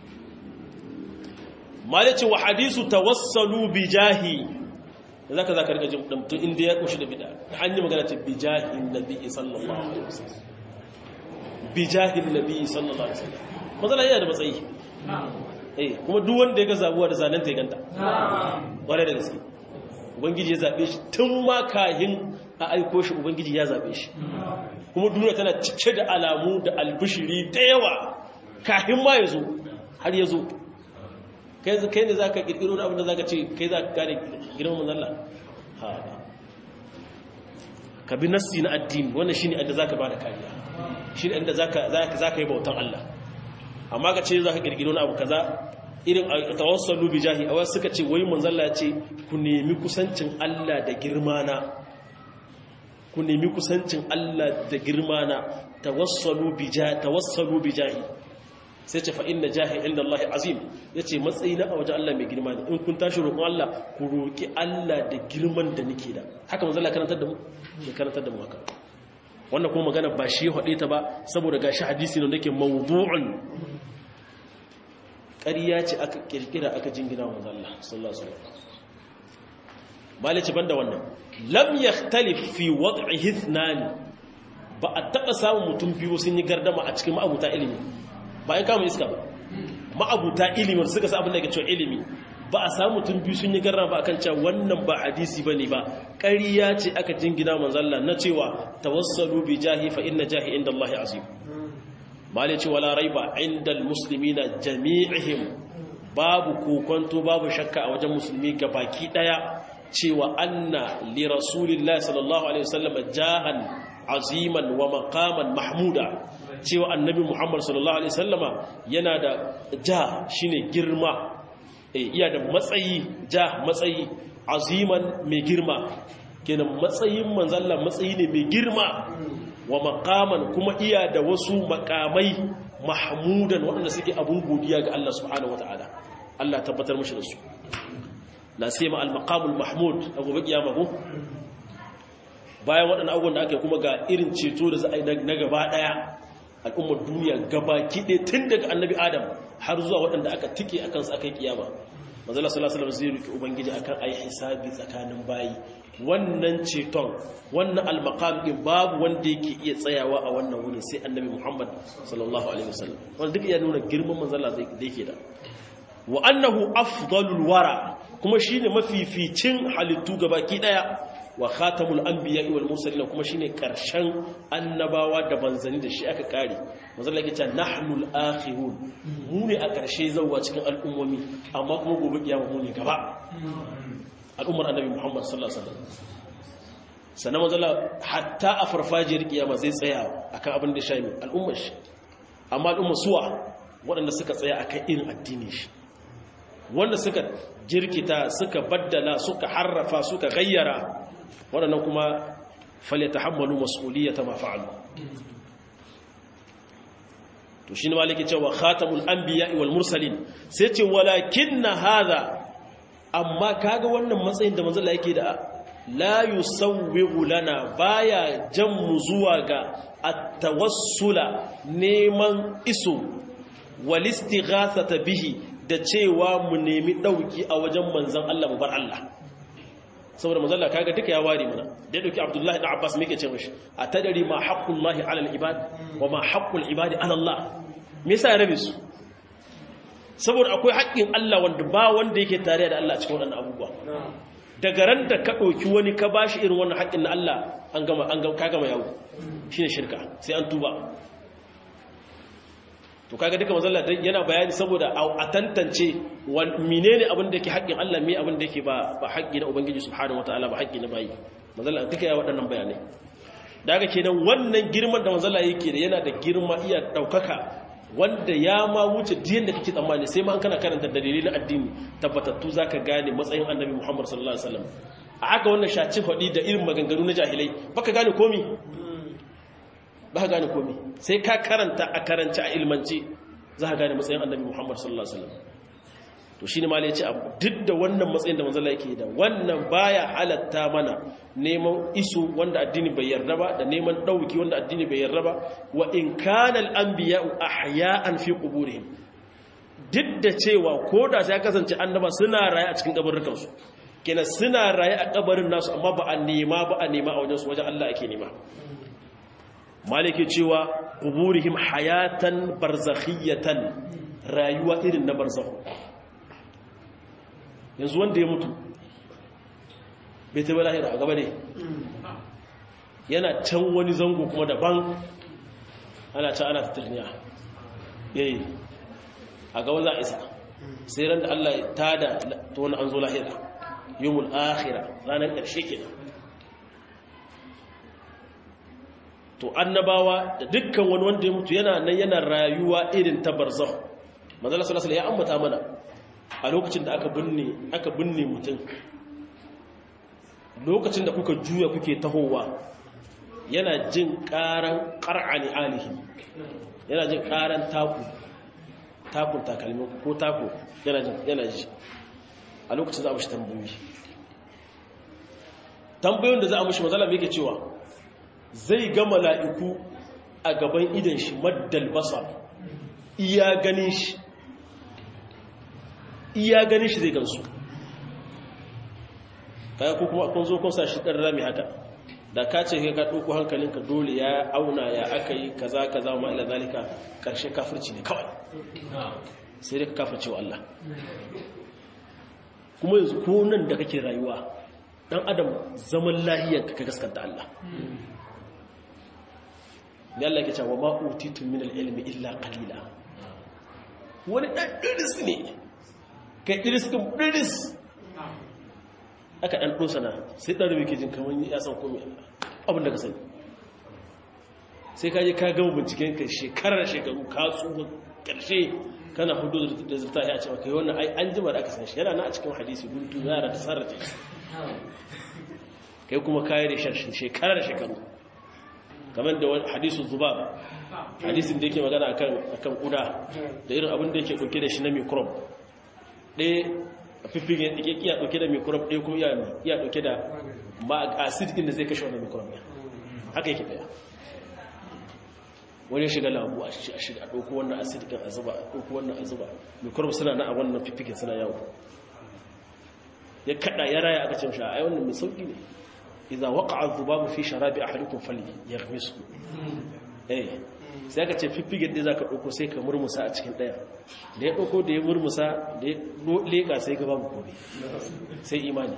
Speaker 1: mali ce wa hadisu tawassalu bi jahi da zaka zaka rika jin mutum inda ya kushi da bid'a an yi magana ce bi jahi nabi sallallahu alaihi wasallam bi jahi nabi sallallahu alaihi wasallam mazala yana da matsayi eh kuma duk wanda ya ga zabuwa da zanen ta ya ganta ware da gaske ubangiji ya zabe shi tun ma kahin a aiko shi ubangiji ya zabe shi kuma duniya tana cike da alamu da albishiri da yawa kafin ma ya zo har ya zo kai ne za ka ƙirƙiro da abinda za ka ce kai za ka gane girman manzalla ha ka bi nassi na addini wannan shi ne inda za ka ba da kariya shi ne inda za ka yi bautan Allah amma ka ce za ka ƙirƙiro na abu kaza irin a tawassalu bi jahi a wasu suka ce wai manzalla ya ce ku nemi kusancin Allah da girmana ku nemi kusancin Allah da girma na tawassalu bi jahi sai ce fa inna jahi inda Allah azim yace matsayi na a wajen Allah mai girma ne in kun tashi roƙon Allah ku roƙi Allah da girman da nake da haka manzo Allah karantar da mu ya karantar da mu haka wannan kuma magana ba shi ya hade ta ba saboda gashi hadisi ne yake mawdu'un ƙarya ce aka kirkira aka jingina wa manzo Allah sallallahu alaihi wasallam malice banda wannan lam yakhtalif fi wad'ihi ithnani ba a taba samun mutum biyu sun yi gardama a cikin ma'abuta ilimi ba ai kama iska ba ma'abuta ilimi suka sa abin da yake cewa ilimi ba a samu mutum biyu sun yi gardama ba akan cewa wannan ba hadisi bane ba ƙarya ce aka jingina manzo Allah na cewa tawassalu bi jahi fa inna jahi inda Allah azim malice wala raiba inda almuslimina jami'ihim babu kokonto babu shakka a wajen musulmi gabaki daya cewa anna li rasulillahi sallallahu alaihi wasallam jahan aziman wa maqaman mahmuda cewa annabi muhammad sallallahu alaihi wasallama yana da ja shine girma eh iya da matsayi ja matsayi aziman mai girma kenan matsayin manzalla matsayi ne mai girma wa maqaman kuma iya da wasu makamai mahmudan waɗanda suke abun godiya ga Allah subhanahu wataala Allah tabbatar mushi da su la sima al-maqamul mahmud a gobe kiyama ko bayan waɗannan abubuwan da aka yi kuma ga irin ceto da za a yi na gaba ɗaya al'ummar duniya gaba kiɗe tun daga annabi adam har zuwa waɗanda aka tike a kansu aka yi kiyama mazala salasalam zai rufe ubangiji akan a yi hisabi tsakanin bayi wannan ceton wannan almakam ɗin babu wanda yake iya tsayawa a wannan wurin sai annabi muhammad sallallahu alaihi wasallam wanda duk iya nuna girman manzala da yake da wa annahu afdalul wara kuma shine mafificin halittu gabaki daya wa khatamul anbiya wal mursalin kuma shine karshen annabawa da banzani da shi aka kare manzo Allah yake nahnul akhirun mu ne a karshe zawwa cikin al'ummomi amma kuma gobe kiyama mu ne gaba al'ummar annabi Muhammad sallallahu alaihi wasallam sannan manzo Allah hatta a farfajiyar kiyama zai tsaya akan abin da shaimi al'ummar shi amma al'ummar suwa waɗanda suka tsaya akan irin addinin shi wanda suka jirkita suka baddala suka harrafa suka gayyara waɗannan kuma falyata hammalu mas'uliyata ma fa'alu to shine maliki cewa khatamul anbiya'i wal mursalin sai ce walakinna hadha amma kaga wannan matsayin da manzo Allah yake da la yusawwigu lana baya jan mu zuwa ga at-tawassula neman iso wal istighathata bihi da cewa mu nemi dauki a wajen manzon Allah mu bar Allah saboda manzon Allah kaga duka ya ware mana da dauki Abdullah ibn Abbas me yake ce mishi atadari ma haqqullahi ala al-ibad wa ma haqqul ibadi ala Allah me yasa ya rabe su saboda akwai haƙƙin Allah wanda ba wanda yake tare da Allah cikin wannan abubuwa daga ran da ka dauki wani ka bashi irin wannan haƙƙin na Allah an gama an gama ka gama yawo shine shirka sai an tuba to kaga duka manzon Allah yana bayani saboda a tantance menene abin da yake haƙƙin Allah me abin da yake ba ba haƙƙi na ubangiji subhanahu wataala ba haƙƙi na bayi manzon Allah duka ya waɗannan bayanai daga kenan wannan girman da manzon Allah yake da yana da girma iya daukaka wanda ya ma wuce diyan da kake tsammani sai ma an kana karanta dalilai na addini tabbatattu zaka gane matsayin annabi Muhammad sallallahu alaihi wasallam a haka wannan shaci faɗi da irin maganganu na jahilai baka gane komi ba gane komi sai ka karanta a karanci a ilmanci za ka gane matsayin annabi muhammad sallallahu alaihi wasallam to shine ma ya ce duk da wannan matsayin da manzala yake da wannan baya halatta mana neman isu wanda addini bai yarda ba da neman dauki wanda addini bai yarda ba wa in kana al-anbiya'u ahya'an fi quburihim duk da cewa koda sai kasance annaba suna raye a cikin kabarukan su kenan suna raye a kabarin nasu amma ba a nema ba a nema a wajen su wajen Allah ake nema maliki cewa kuburihim hayatan barzakhiyatan rayuwa irin na barzakhu yanzu wanda ya mutu bai taɓa lahira a gaba ne yana can wani zango kuma daban ana can ana tattaliniya yayi a gaba za a isa sai ran da Allah ya tada ta wani an zo lahira yawmul akhirah ranar ƙarshe kenan to annabawa da dukkan wani wanda ya mutu yana nan yana rayuwa irin ta barzakh manzala sallallahu ya ambata mana a lokacin da aka binne aka binne mutum lokacin da kuka juya kuke tahowa yana jin karan qar'ani alihi yana jin karan taku takun takalmi ko taku yana jin yana ji a lokacin za a mishi tambayoyi tambayoyin da za a mishi manzala me yake cewa zai ga mala'iku a gaban idan shi maddal basar iya ganin shi iya ganin shi zai gansu kaya ko kuma kun zo kun sa shi ɗan rami haka da ka ce ka ɗauko hankalinka dole ya auna ya aka yi kaza kaza ma ila zalika ƙarshe kafirci ne kawai sai dai ka kafirce wa Allah kuma yanzu ko nan da kake rayuwa ɗan adam zaman lahiyanka ka gaskanta Allah da Allah ke cewa ma utitu min al-ilmi illa qalila wani dan diris ne kai diris din diris aka dan dosa na sai dan rubuke jin kaman ya san komai abin da ka sani sai ka je ka gama binciken ka shekarar shekaru ka tsufa karshe kana hudu da zurta ya ce kai wannan ai an jima da aka san shi yana na a cikin hadisi guntu yara ta sarrace kai kuma kayi da shekarar shekaru kamar da wani hadisun zubab hadisun da yake magana akan kuda da irin abin da yake dauke da shi na microbe ɗaya fiffige yake iya dauke da microbe ɗaya kuma iya dauke da ma acid din da zai kashe wannan microbe haka yake daya wani shiga lambu a shiga ɗauko wannan acid din a zuba ɗauko wannan a zuba microbe suna na a wannan fiffige suna yawo ya kada ya raya aka ce shi ai wannan mai sauki ne idza waqa'a dhubabu fi sharabi ahadikum fali yaghmisu eh sai aka ce fiffigen da zaka dauko sai ka murmusa a cikin daya da ya dauko da ya murmusa da ya leka sai ga babu komai sai imani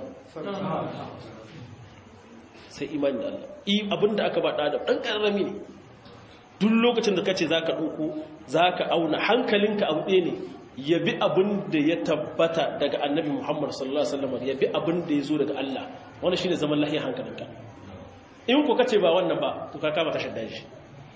Speaker 1: sai imani da Allah i abinda aka ba da dan karrami ne duk lokacin da kace zaka dauko zaka auna hankalinka abu ɗaya ne ya bi abin da ya tabbata daga annabi Muhammad sallallahu Alaihi wasallam ya bi abin da ya zo daga Allah wanda shi ne zaman lahiyar hankalinka in ku kace ba wannan ba to ka kama kashe daji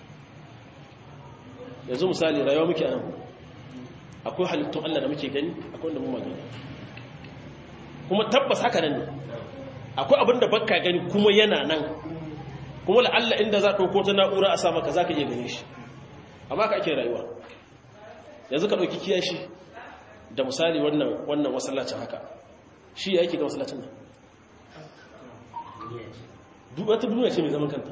Speaker 1: yanzu misali rayuwa muke a nan akwai halittun Allah da muke gani akwai wanda mu magani kuma tabbas haka nan ne akwai abin da bakka gani kuma yana nan kuma la'alla inda za ɗauko ta na'ura a sa maka za ka iya gane shi amma ka ake rayuwa yanzu ka ɗauki kiyashi da misali wannan wannan masallacin haka shi ya yake da masallacin nan wata duniya ce mai zaman kanta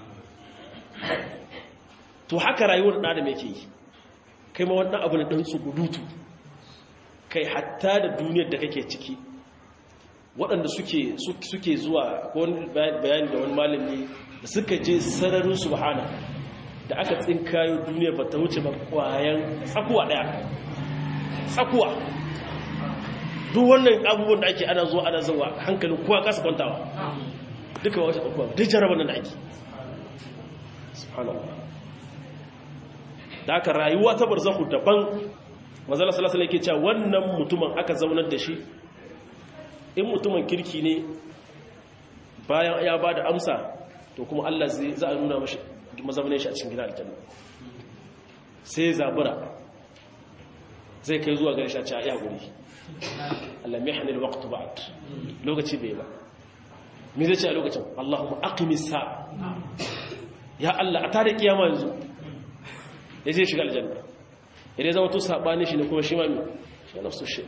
Speaker 1: to haka rayuwar ɗan adam yake yi kai ma wannan abu na ɗan tsugudutu kai hatta da duniyar da kake ciki waɗanda suke zuwa ko bayani da wani malami da suka je sararin subhana da aka tsinkayo duniya ba ta wuce ba kwayan tsakuwa daya tsakuwa duk wannan abubuwan da ake ana zuwa ana zuwa hankalin kowa kasa kwantawa duka wata tsakuwa duk jarabar nan da ake subhanallah da aka rayuwa ta barzahu daban mazala salasala yake cewa wannan mutumin aka zaunar da shi in mutumin kirki ne bayan ya ba da amsa to kuma Allah za a nuna mashi mazaunin shi a cikin gina aljanna sai zabura zai kai zuwa gari shi a ci a iya guri Allah mai hannun waktu ba lokaci bai ba me zai ce a lokacin Allahumma aqimis sa ya Allah a tada kiyama yanzu ya zai shiga aljanna idan zama to sabani shi ne kuma shi ma mi shi nafsu shi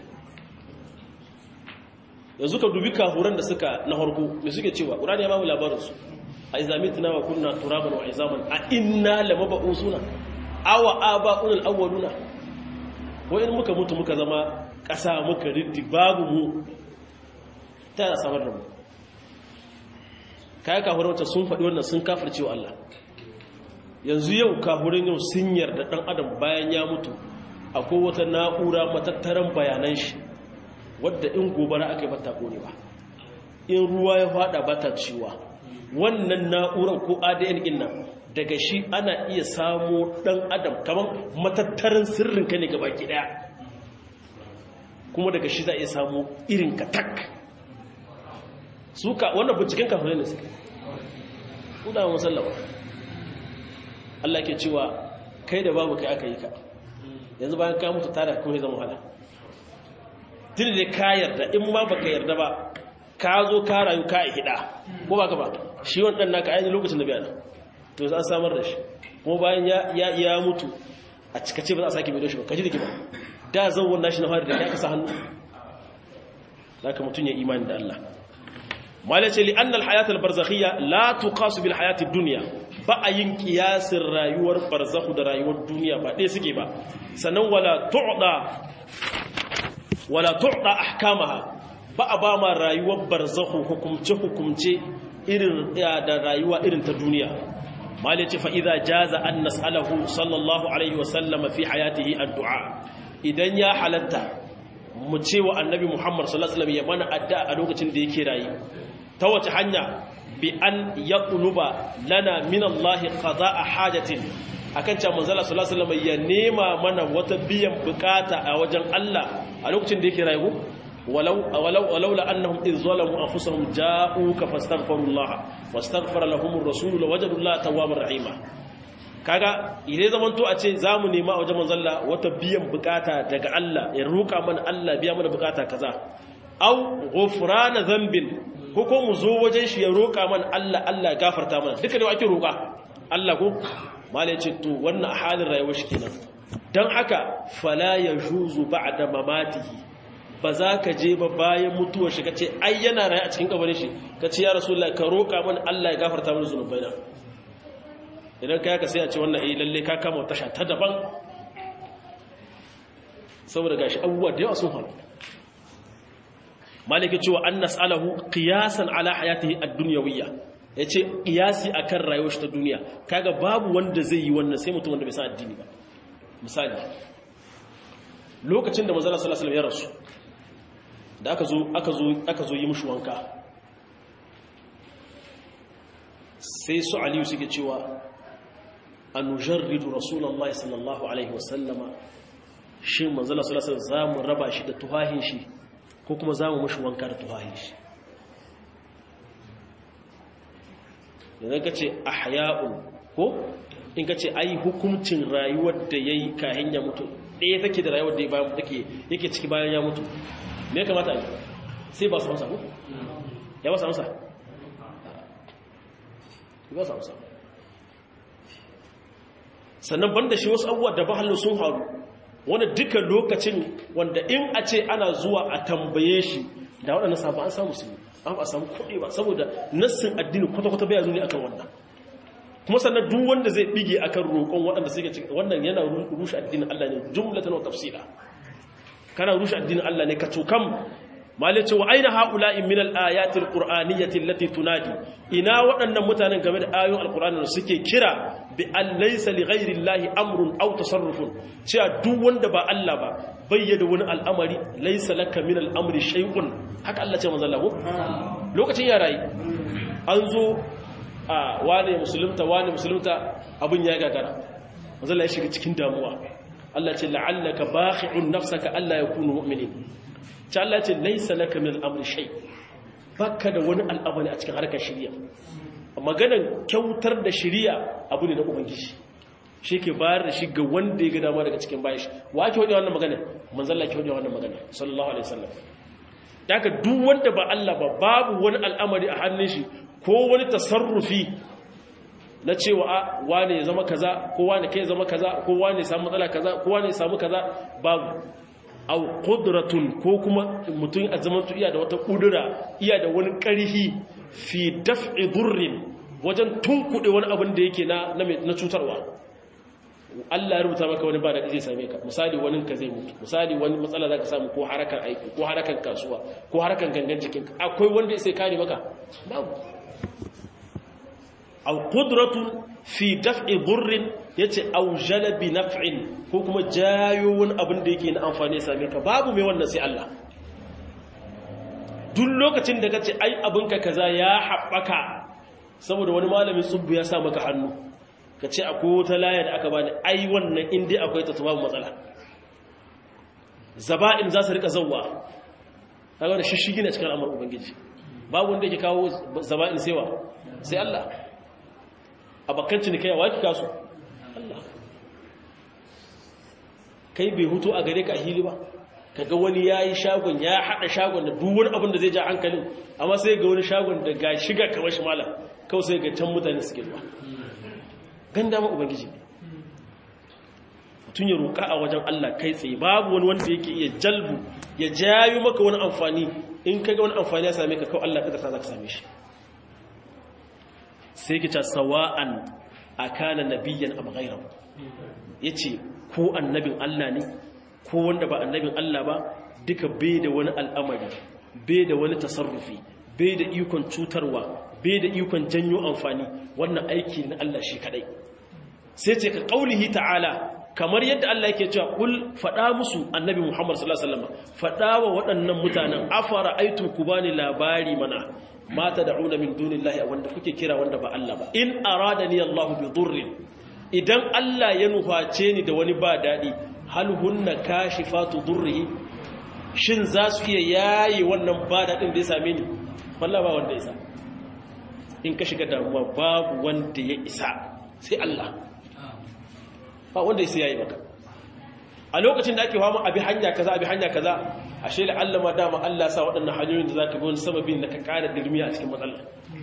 Speaker 1: yanzu ka dubi kafuran da suka na harko me suke cewa qur'ani ya ba mu labarin su a izamitna wa kunna turaban wa izaman a inna lamab'usuna aw aba'un al-awwaluna wa in muka mutu muka zama ƙasa muka riddi babu mu ta samar da mu kai kafuran wata sun faɗi wannan sun kafirce wa Allah yanzu yau kafuran yau sun yarda dan adam bayan ya mutu akwai wata na'ura matattaran bayanan shi wadda in gobara aka yi bata kone ba in ruwa ya fada bata ciwa wannan na'urar ko adn din nan daga shi ana iya samo dan adam kamar matattarin sirrin ka ne ga baki daya kuma daga shi za a iya samo irin ka tak suka wannan binciken kafin ne suka kuda wa musallama Allah ke cewa kai da babu kai aka yi ka yanzu bayan ka mutu tare kuma zama wahala tun da ka yarda in ma baka yarda ba ka zo ka rayu ka hida ko baka ba shi wannan naka ainihin lokacin da biya to za a samar da shi kuma bayan ya ya mutu a cikace ba za a sake mai da shi ba kaji da kiba da zan wannan shi na fara da ya kasa hannu zaka mutun ya imani da Allah malace li anna al-hayat al-barzakhiyya la tuqasu bil hayat ad-dunya ba a yin kiyasin rayuwar barzakhu da rayuwar duniya ba ɗaya suke ba sannan wala tu'da wala tu'da ahkamaha ba a ba ma rayuwar barzakhu hukumce hukumce irin da rayuwa irin ta duniya malace fa idza jaza an nas'alahu sallallahu alaihi wa sallam fi hayatihi ad-du'a idan ya halatta mu ce wa annabi Muhammad sallallahu alaihi wasallam ya mana addu'a a lokacin da yake rayi ta wace hanya bi an yaqluba lana min Allah qada'a hajatin akan cewa manzala sallallahu alaihi wasallam ya nema mana wata biyan bukata a wajen Allah a lokacin da yake rayu walau walau walaula annahum idh zalamu anfusahum ja'uka fastaghfirullah wastaghfara lahum ar-rasul lawajadu Allah tawwabar rahima kaga idan zaman to a ce zamu nema a wajen manzalla wata biyan bukata daga Allah ya roka mana Allah biya mana bukata kaza aw ghufrana dhanbin ko ko mu zo wajen shi ya roka mana Allah Allah gafarta mana duka ne ake roka Allah ko malai ce to wannan halin rayuwar shi kenan dan haka fala yajuzu ba'da mamatihi ba za ka je ba bayan mutuwar shi ka ce ai yana raye a cikin kabarin shi ka ce ya rasulullah ka roƙa mana Allah ya gafarta mana zunubai na idan ka yaka sai a ce wannan eh lalle ka kama tasha ta daban saboda gashi abubuwa da yawa sun faru maliki cewa an nas'alahu qiyasan ala hayatihi ad-dunyawiyya yace qiyasi akan rayuwar shi ta duniya kaga babu wanda zai yi wannan sai mutum wanda bai san addini ba misali lokacin da manzo sallallahu alaihi wasallam ya rasu da aka zo aka zo aka zo yi mushi wanka sai su aliyu suke cewa anujarridu rasulullahi sallallahu alaihi wasallama shin manzo sallallahu alaihi wasallam zamu raba shi da tuhahin shi ko kuma za mu mashi wanka da tuhahi shi idan ka ce a haya'un ko in ka ce ai hukuncin rayuwar da ya yi kahin ya mutu ɗaya take da rayuwar da yake ciki bayan ya mutu me kamata yi sai ba su amsa ko ya ba su amsa ba su amsa sannan banda shi wasu abubuwa da bahallin sun haru wanda duka lokacin wanda in a ce ana zuwa a tambaye shi da waɗanda sabon an samu su an ba samu kuɗi ba saboda nassin addini kwata-kwata bai zo ne akan wannan kuma sannan duk wanda zai bige akan roƙon waɗanda suke cikin wannan yana rushe addinin Allah ne jumlatan wa tafsila kana rushe addinin Allah ne ka tukam malai ce wa aina haula'i min al-ayati al-qur'aniyyati allati tunadi ina waɗannan mutanen game da ayoyin al-qur'ani da suke kira bi an laysa li ghayri llahi amrun aw tasarrufun cewa duk wanda ba Allah ba bayyana wani al'amari laysa laka min al-amri shay'un haka Allah ce manzo Allah lokacin ya rayi an zo a wane musulunta wane musulunta abin ya gagara manzo Allah ya shiga cikin damuwa Allah ce la'allaka bakhi'un nafsaka alla yakunu mu'minin ta Allah ce laisa laka min al'amri shay baka da wani al'amari a cikin harkar shari'a maganan kyautar da shari'a abu ne na ubangiji shi ke bayar da shi ga wanda ya ga dama daga cikin bayan shi wa ake wadi wannan magana manzon Allah ke wadi wannan magana sallallahu alaihi wasallam daga duk wanda ba Allah ba babu wani al'amari a hannun shi ko wani tasarrufi na cewa a wane ya zama kaza ko wane kai zama kaza ko wane ya samu matsala kaza ko wane ya samu kaza babu au qudratun ko kuma mutum a zaman tu iya da wata kudura iya da wani ƙarfi fi daf'i durrin wajen tunkuɗe wani abin da yake na na cutarwa Allah ya rubuta maka wani ba da zai same ka misali wani ka zai mutu misali wani matsala zaka samu ko harakan aiki ko harakan kasuwa ko harakan gangan jikin akwai wanda sai kare maka babu au qudratun fi daf'i durrin yace au jalabi naf'in ko kuma jayo wani abin da yake na amfani ya same ka babu mai wannan sai Allah duk lokacin da kace ai abinka kaza ya haɓaka saboda wani malamin tsubbu ya sa maka hannu kace akwai wata laya da aka bani ai wannan in dai akwai ta babu matsala zaba'in za su rika zawwa kaga da shishigi ne cikin al'amarin ubangiji babu wanda yake kawo zaba'in saiwa sai Allah abakan cinikaya wa ki kasu Allah kai bai hutu a gare ka a hili ba kaga wani yayi shagon ya hada shagon da duk wani abin da zai ja hankalin amma sai ga wani shagon da ga shiga kamar shi malam kawai sai ga can mutane suke zuwa ganda ma ubangiji ne mutum ya roƙa a wajen Allah kai tsaye babu wani wanda yake iya jalbu ya jayo maka wani amfani in kaga wani amfani ya same ka kawai Allah kadar sa za ka same shi sai ki ta sawa'an akana nabiyyan am ghayrahu yace ko annabin Allah ne ko wanda ba annabin Allah ba duka bai da wani al'amari bai da wani tasarrufi bai da ikon cutarwa bai da ikon janyo amfani wannan aiki na Allah shi kadai sai ce ka kaulihi ta'ala kamar yadda Allah yake cewa kul fada musu annabi Muhammad sallallahu alaihi wasallam fada wa waɗannan mutanen afara aitum kubani labari mana mata da'una min dunillahi wanda kuke kira wanda ba Allah ba in aradani Allah bi dhurrin idan Allah ya nuface ni da wani ba dadi hal hunna kashifatu dhurrihi shin za su iya yayi wannan ba dadin da ya same ni wallahi ba wanda ya isa in ka shiga damuwa babu wanda ya isa sai Allah ba wanda ya yayi maka a lokacin da ake fama abi hanya kaza abi hanya kaza ashe la Allah ma dama Allah sa waɗannan hanyoyin da zaka bi wani sababin da ka ƙara dirmiya a cikin matsalar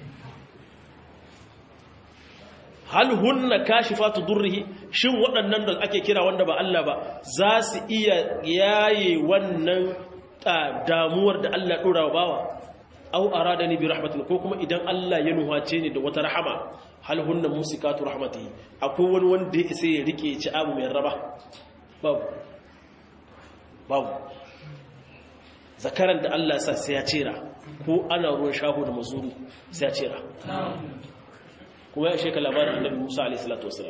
Speaker 1: hal hunna kashifatu durrihi shin waɗannan da ake kira wanda ba Allah ba za su iya yaye wannan damuwar da Allah dora wa bawa aw aradani bi rahmatin ko kuma idan Allah ya nuhace ni da wata rahama hal hunna musikatu rahmatihi akwai wani wanda ya isa ya rike ci abu mai raba babu babu zakaran da Allah sa sai ya cera ko ana ruwan shaho da mazuru sai ya cera kuma ya sheka labarin annabi Musa alaihi salatu wasalam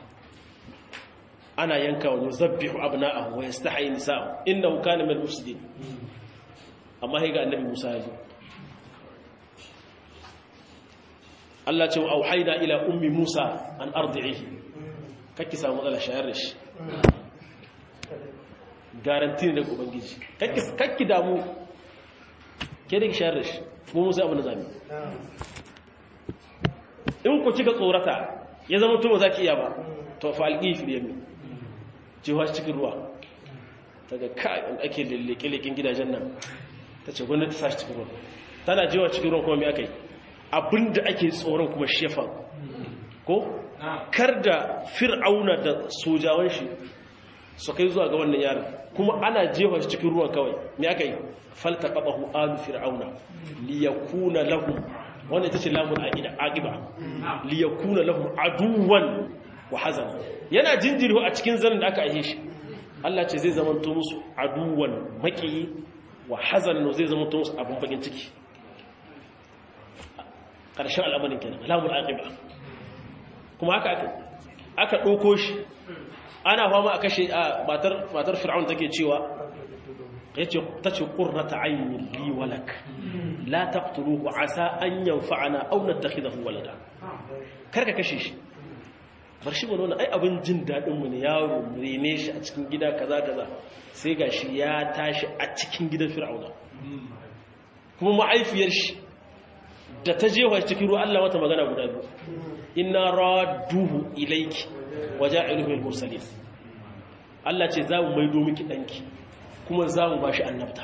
Speaker 1: ana yanka wa yuzabbihu abna'ahu wa yastahi nisa'ahu innahu kana min al-mufsidin amma sai ga annabi Musa ya zo Allah ce wa auhaina ila ummi Musa an ardi'ihi kake samu matsala shayar da shi garanti ne daga ubangiji kakki damu ke da shayar da shi mu musa abin da zami in ku kika tsorata ya zama tuba za ki iya ba to fa alƙi fi yami jiwa cikin ruwa daga kai ake leke-leken gidajen nan ta ce gwamnati sa shi cikin ruwa tana jiwa cikin ruwa kuma mai aka yi abinda ake tsoron kuma shefan ko kar da fir'auna da sojawan shi su kai zuwa ga wannan yaron kuma ana jefa shi cikin ruwan kawai me aka yi falta qabahu alu fir'auna liyakuna lahum wannan ita ce lamun aqida aqiba liyakuna lahum aduwan wa hazan yana jinjiri a cikin zanin da aka aihe shi Allah ce zai zama to musu aduwan maki wa hazan zai zama to musu abun bakin ciki karshen al'amarin kenan lamun aqiba kuma haka aka aka dauko shi ana fama a kashe a matar fir'aun take cewa yace tace qurrata ayni li walak la taqtuluhu asa an yanfa'ana aw nattakhidahu walada karka kashe shi bar shi wannan ai abin jin dadin mu ne yaro rene shi a cikin gida kaza kaza sai gashi ya tashi a cikin gidan fir'auna kuma ma'aifiyar shi da ta jefa cikin ruwa Allah mata magana guda biyu inna radduhu ilayki waja'iluhu al-mursalin Allah ce za mu maido miki danki kuma za mu bashi annabta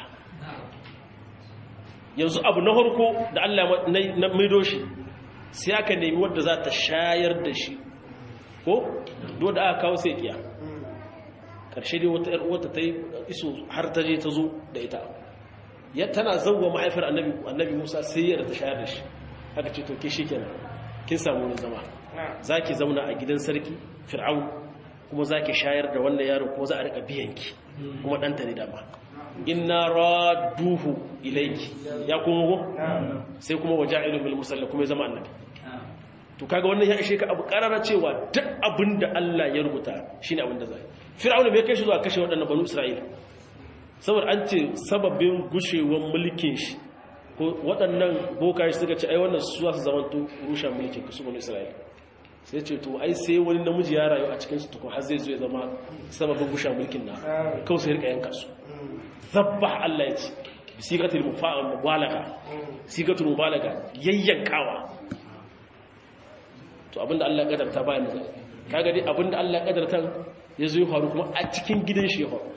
Speaker 1: yanzu abu na harko da Allah na maido shi sai aka nemi wadda za ta shayar da shi ko do da aka kawo sai kiya karshe dai wata wata ta yi iso har ta je ta zo da ita ya tana zauwa mahaifar annabi annabi Musa sai ya ta shayar da shi aka ce to ke shikenan kin samu wani zama zaki zauna a gidan sarki fir'aun kuma zaki shayar da wannan yaro kuma za a rika biyanki kuma danta ne dama inna raduhu ilayki ya kuma go sai kuma waja'ilu bil musalla kuma ya zama annabi to kaga wannan ya ishe ka abu karara cewa duk abinda Allah ya rubuta shine abinda zai fir'auna bai kai shi zuwa kashe waɗannan banu isra'ila saboda an ce sababin gushewar mulkin shi ko waɗannan bokaye suka ce ai wannan su su zamanto rushe mulkin su banu isra'ila sai ce to ai sai wani namiji ya rayu a cikin su tukun har zai zo ya zama sababin gusha mulkin na kawai sai rika yanka su zabbah Allah ya ce sigatul mubalaga sigatul mubalaga yayyankawa to abinda Allah ya kadarta bayan da kaga dai abinda Allah ya kadarta ya zo ya faru kuma a cikin gidan shi ya faru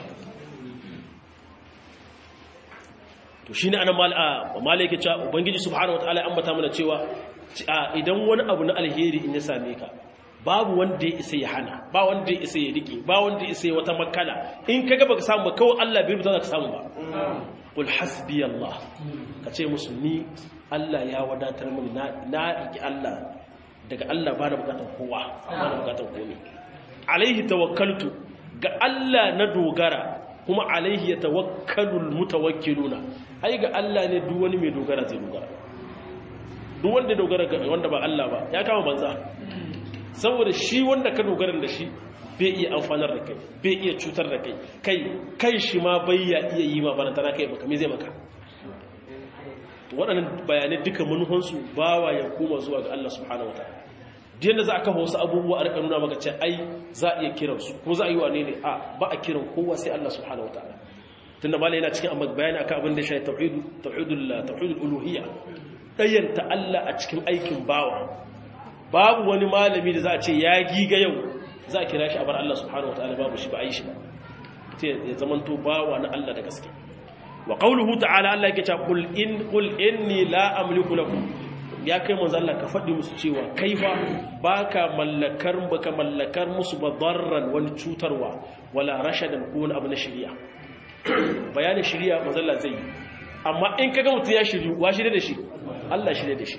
Speaker 1: to shine ana mal'a malaike cewa ubangiji subhanahu wataala ya ambata mana cewa idan wani abu na alheri in ya same ka babu wanda ya isa ya hana ba wanda ya isa ya rike ba wanda ya isa ya wata makala in kaga baka samu ba kawai Allah bai rubuta ka samu ba qul hasbi Allah kace musu ni Allah ya wadatar mini na na riki Allah daga Allah ba da bukatar kowa ba da bukatar komai alaihi tawakkaltu ga Allah na dogara kuma alaihi yatawakkalul mutawakkiluna ai ga Allah ne duk wani mai dogara zai dogara duk wanda dogara ga wanda ba Allah ba ya kama banza saboda shi wanda ka dogara da shi bai iya amfanar da kai bai iya cutar da kai kai kai shi ma bai ya iya yi ma barantana kai baka me zai maka waɗannan bayanai duka manufansu bawa ya koma zuwa ga Allah subhanahu wataala diyan da za a kafa wasu abubuwa a rika nuna maka ce ai za a iya kiransu ko za a yi wa ne ne a ba a kiran kowa sai Allah subhanahu wataala tunda malai yana cikin amma bayani akan abin da ya shafi tauhidul tauhidul tauhidul uluhiyya ɗayyanta Allah a cikin aikin bawa babu wani malami da za a ce ya giga yau za a kira shi a bar Allah subhanahu wataala babu shi ba a yi shi ba ya zamanto bawa na Allah da gaske wa qawluhu ta'ala Allah yake cewa qul in qul inni la amliku lakum ya kai manzo Allah ka faɗi musu cewa kai fa baka mallakar baka mallakar musu badarran wani cutarwa wala rashadan ko wani abu na shari'a bayanin shirya mazalla zai yi amma in kaga mutum ya shiryu wa shirya da shi Allah shirya da shi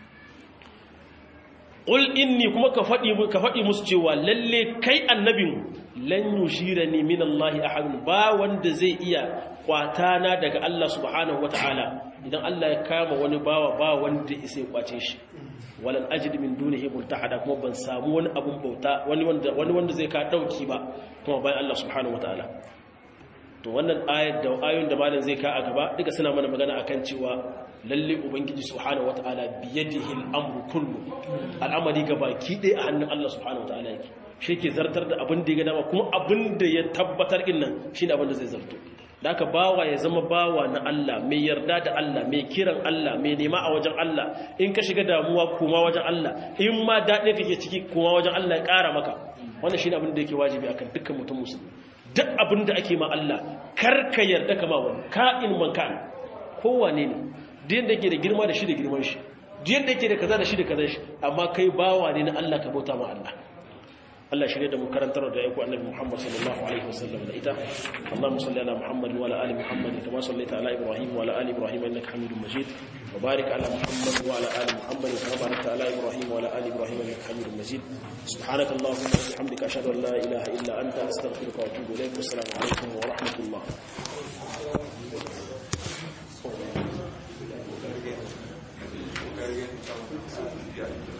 Speaker 1: qul inni kuma ka faɗi ka faɗi musu cewa lalle kai annabin lan yushirani min Allah ahad ba wanda zai iya kwatana daga Allah subhanahu wataala idan Allah ya kama wani bawa ba wanda sai kwace shi walan ajid min dunihi multahada kuma ban samu wani abun bauta wani wanda wani wanda zai ka dauki ba kuma bayan Allah subhanahu wataala to wannan ayat da ayoyin da malam zai ka a gaba duka suna mana magana akan cewa lalle ubangiji subhanahu wataala biyadihi al-amru kullu al'amari gabaki dai a hannun Allah subhanahu wataala yake shi ke zartar da abin da ya dama kuma abin da ya tabbatar din nan shine abin da zai zarto da aka bawa ya zama bawa na Allah mai yarda da Allah mai kiran Allah mai nema a wajen Allah in ka shiga damuwa kuma wajen Allah in ma daɗe kake ciki kuma wajen Allah ya ƙara maka wannan shine abin da yake wajibi akan dukkan mutum musulmi duk abin da ake ma Allah kar ka yarda kama wani ka'in man ka'in kowane ne duk yadda yake da girma da shi da girman shi duk yadda yake da kaza da shi da kaza shi amma kai bawa ne na Allah ka bauta ma Allah Allah shirye da mu karantar da aiko annabi Muhammad sallallahu alaihi wasallam da ita Allahumma salli ala Muhammad wa ala ali Muhammad kama sallaita ala Ibrahim wa ala ali Ibrahim innaka Hamidum Majid wa barik ala Muhammad wa ala ali Muhammad kama barakta ala Ibrahim wa ala ali Ibrahim innaka Hamidum Majid subhanaka Allahumma wa bihamdika ashhadu an la ilaha illa anta astaghfiruka wa atubu ilaik wassalamu alaikum wa rahmatullah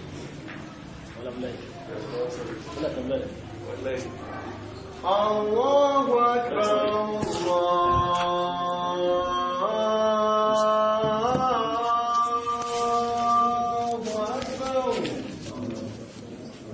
Speaker 1: ولا بلاي ولا كمل
Speaker 2: الله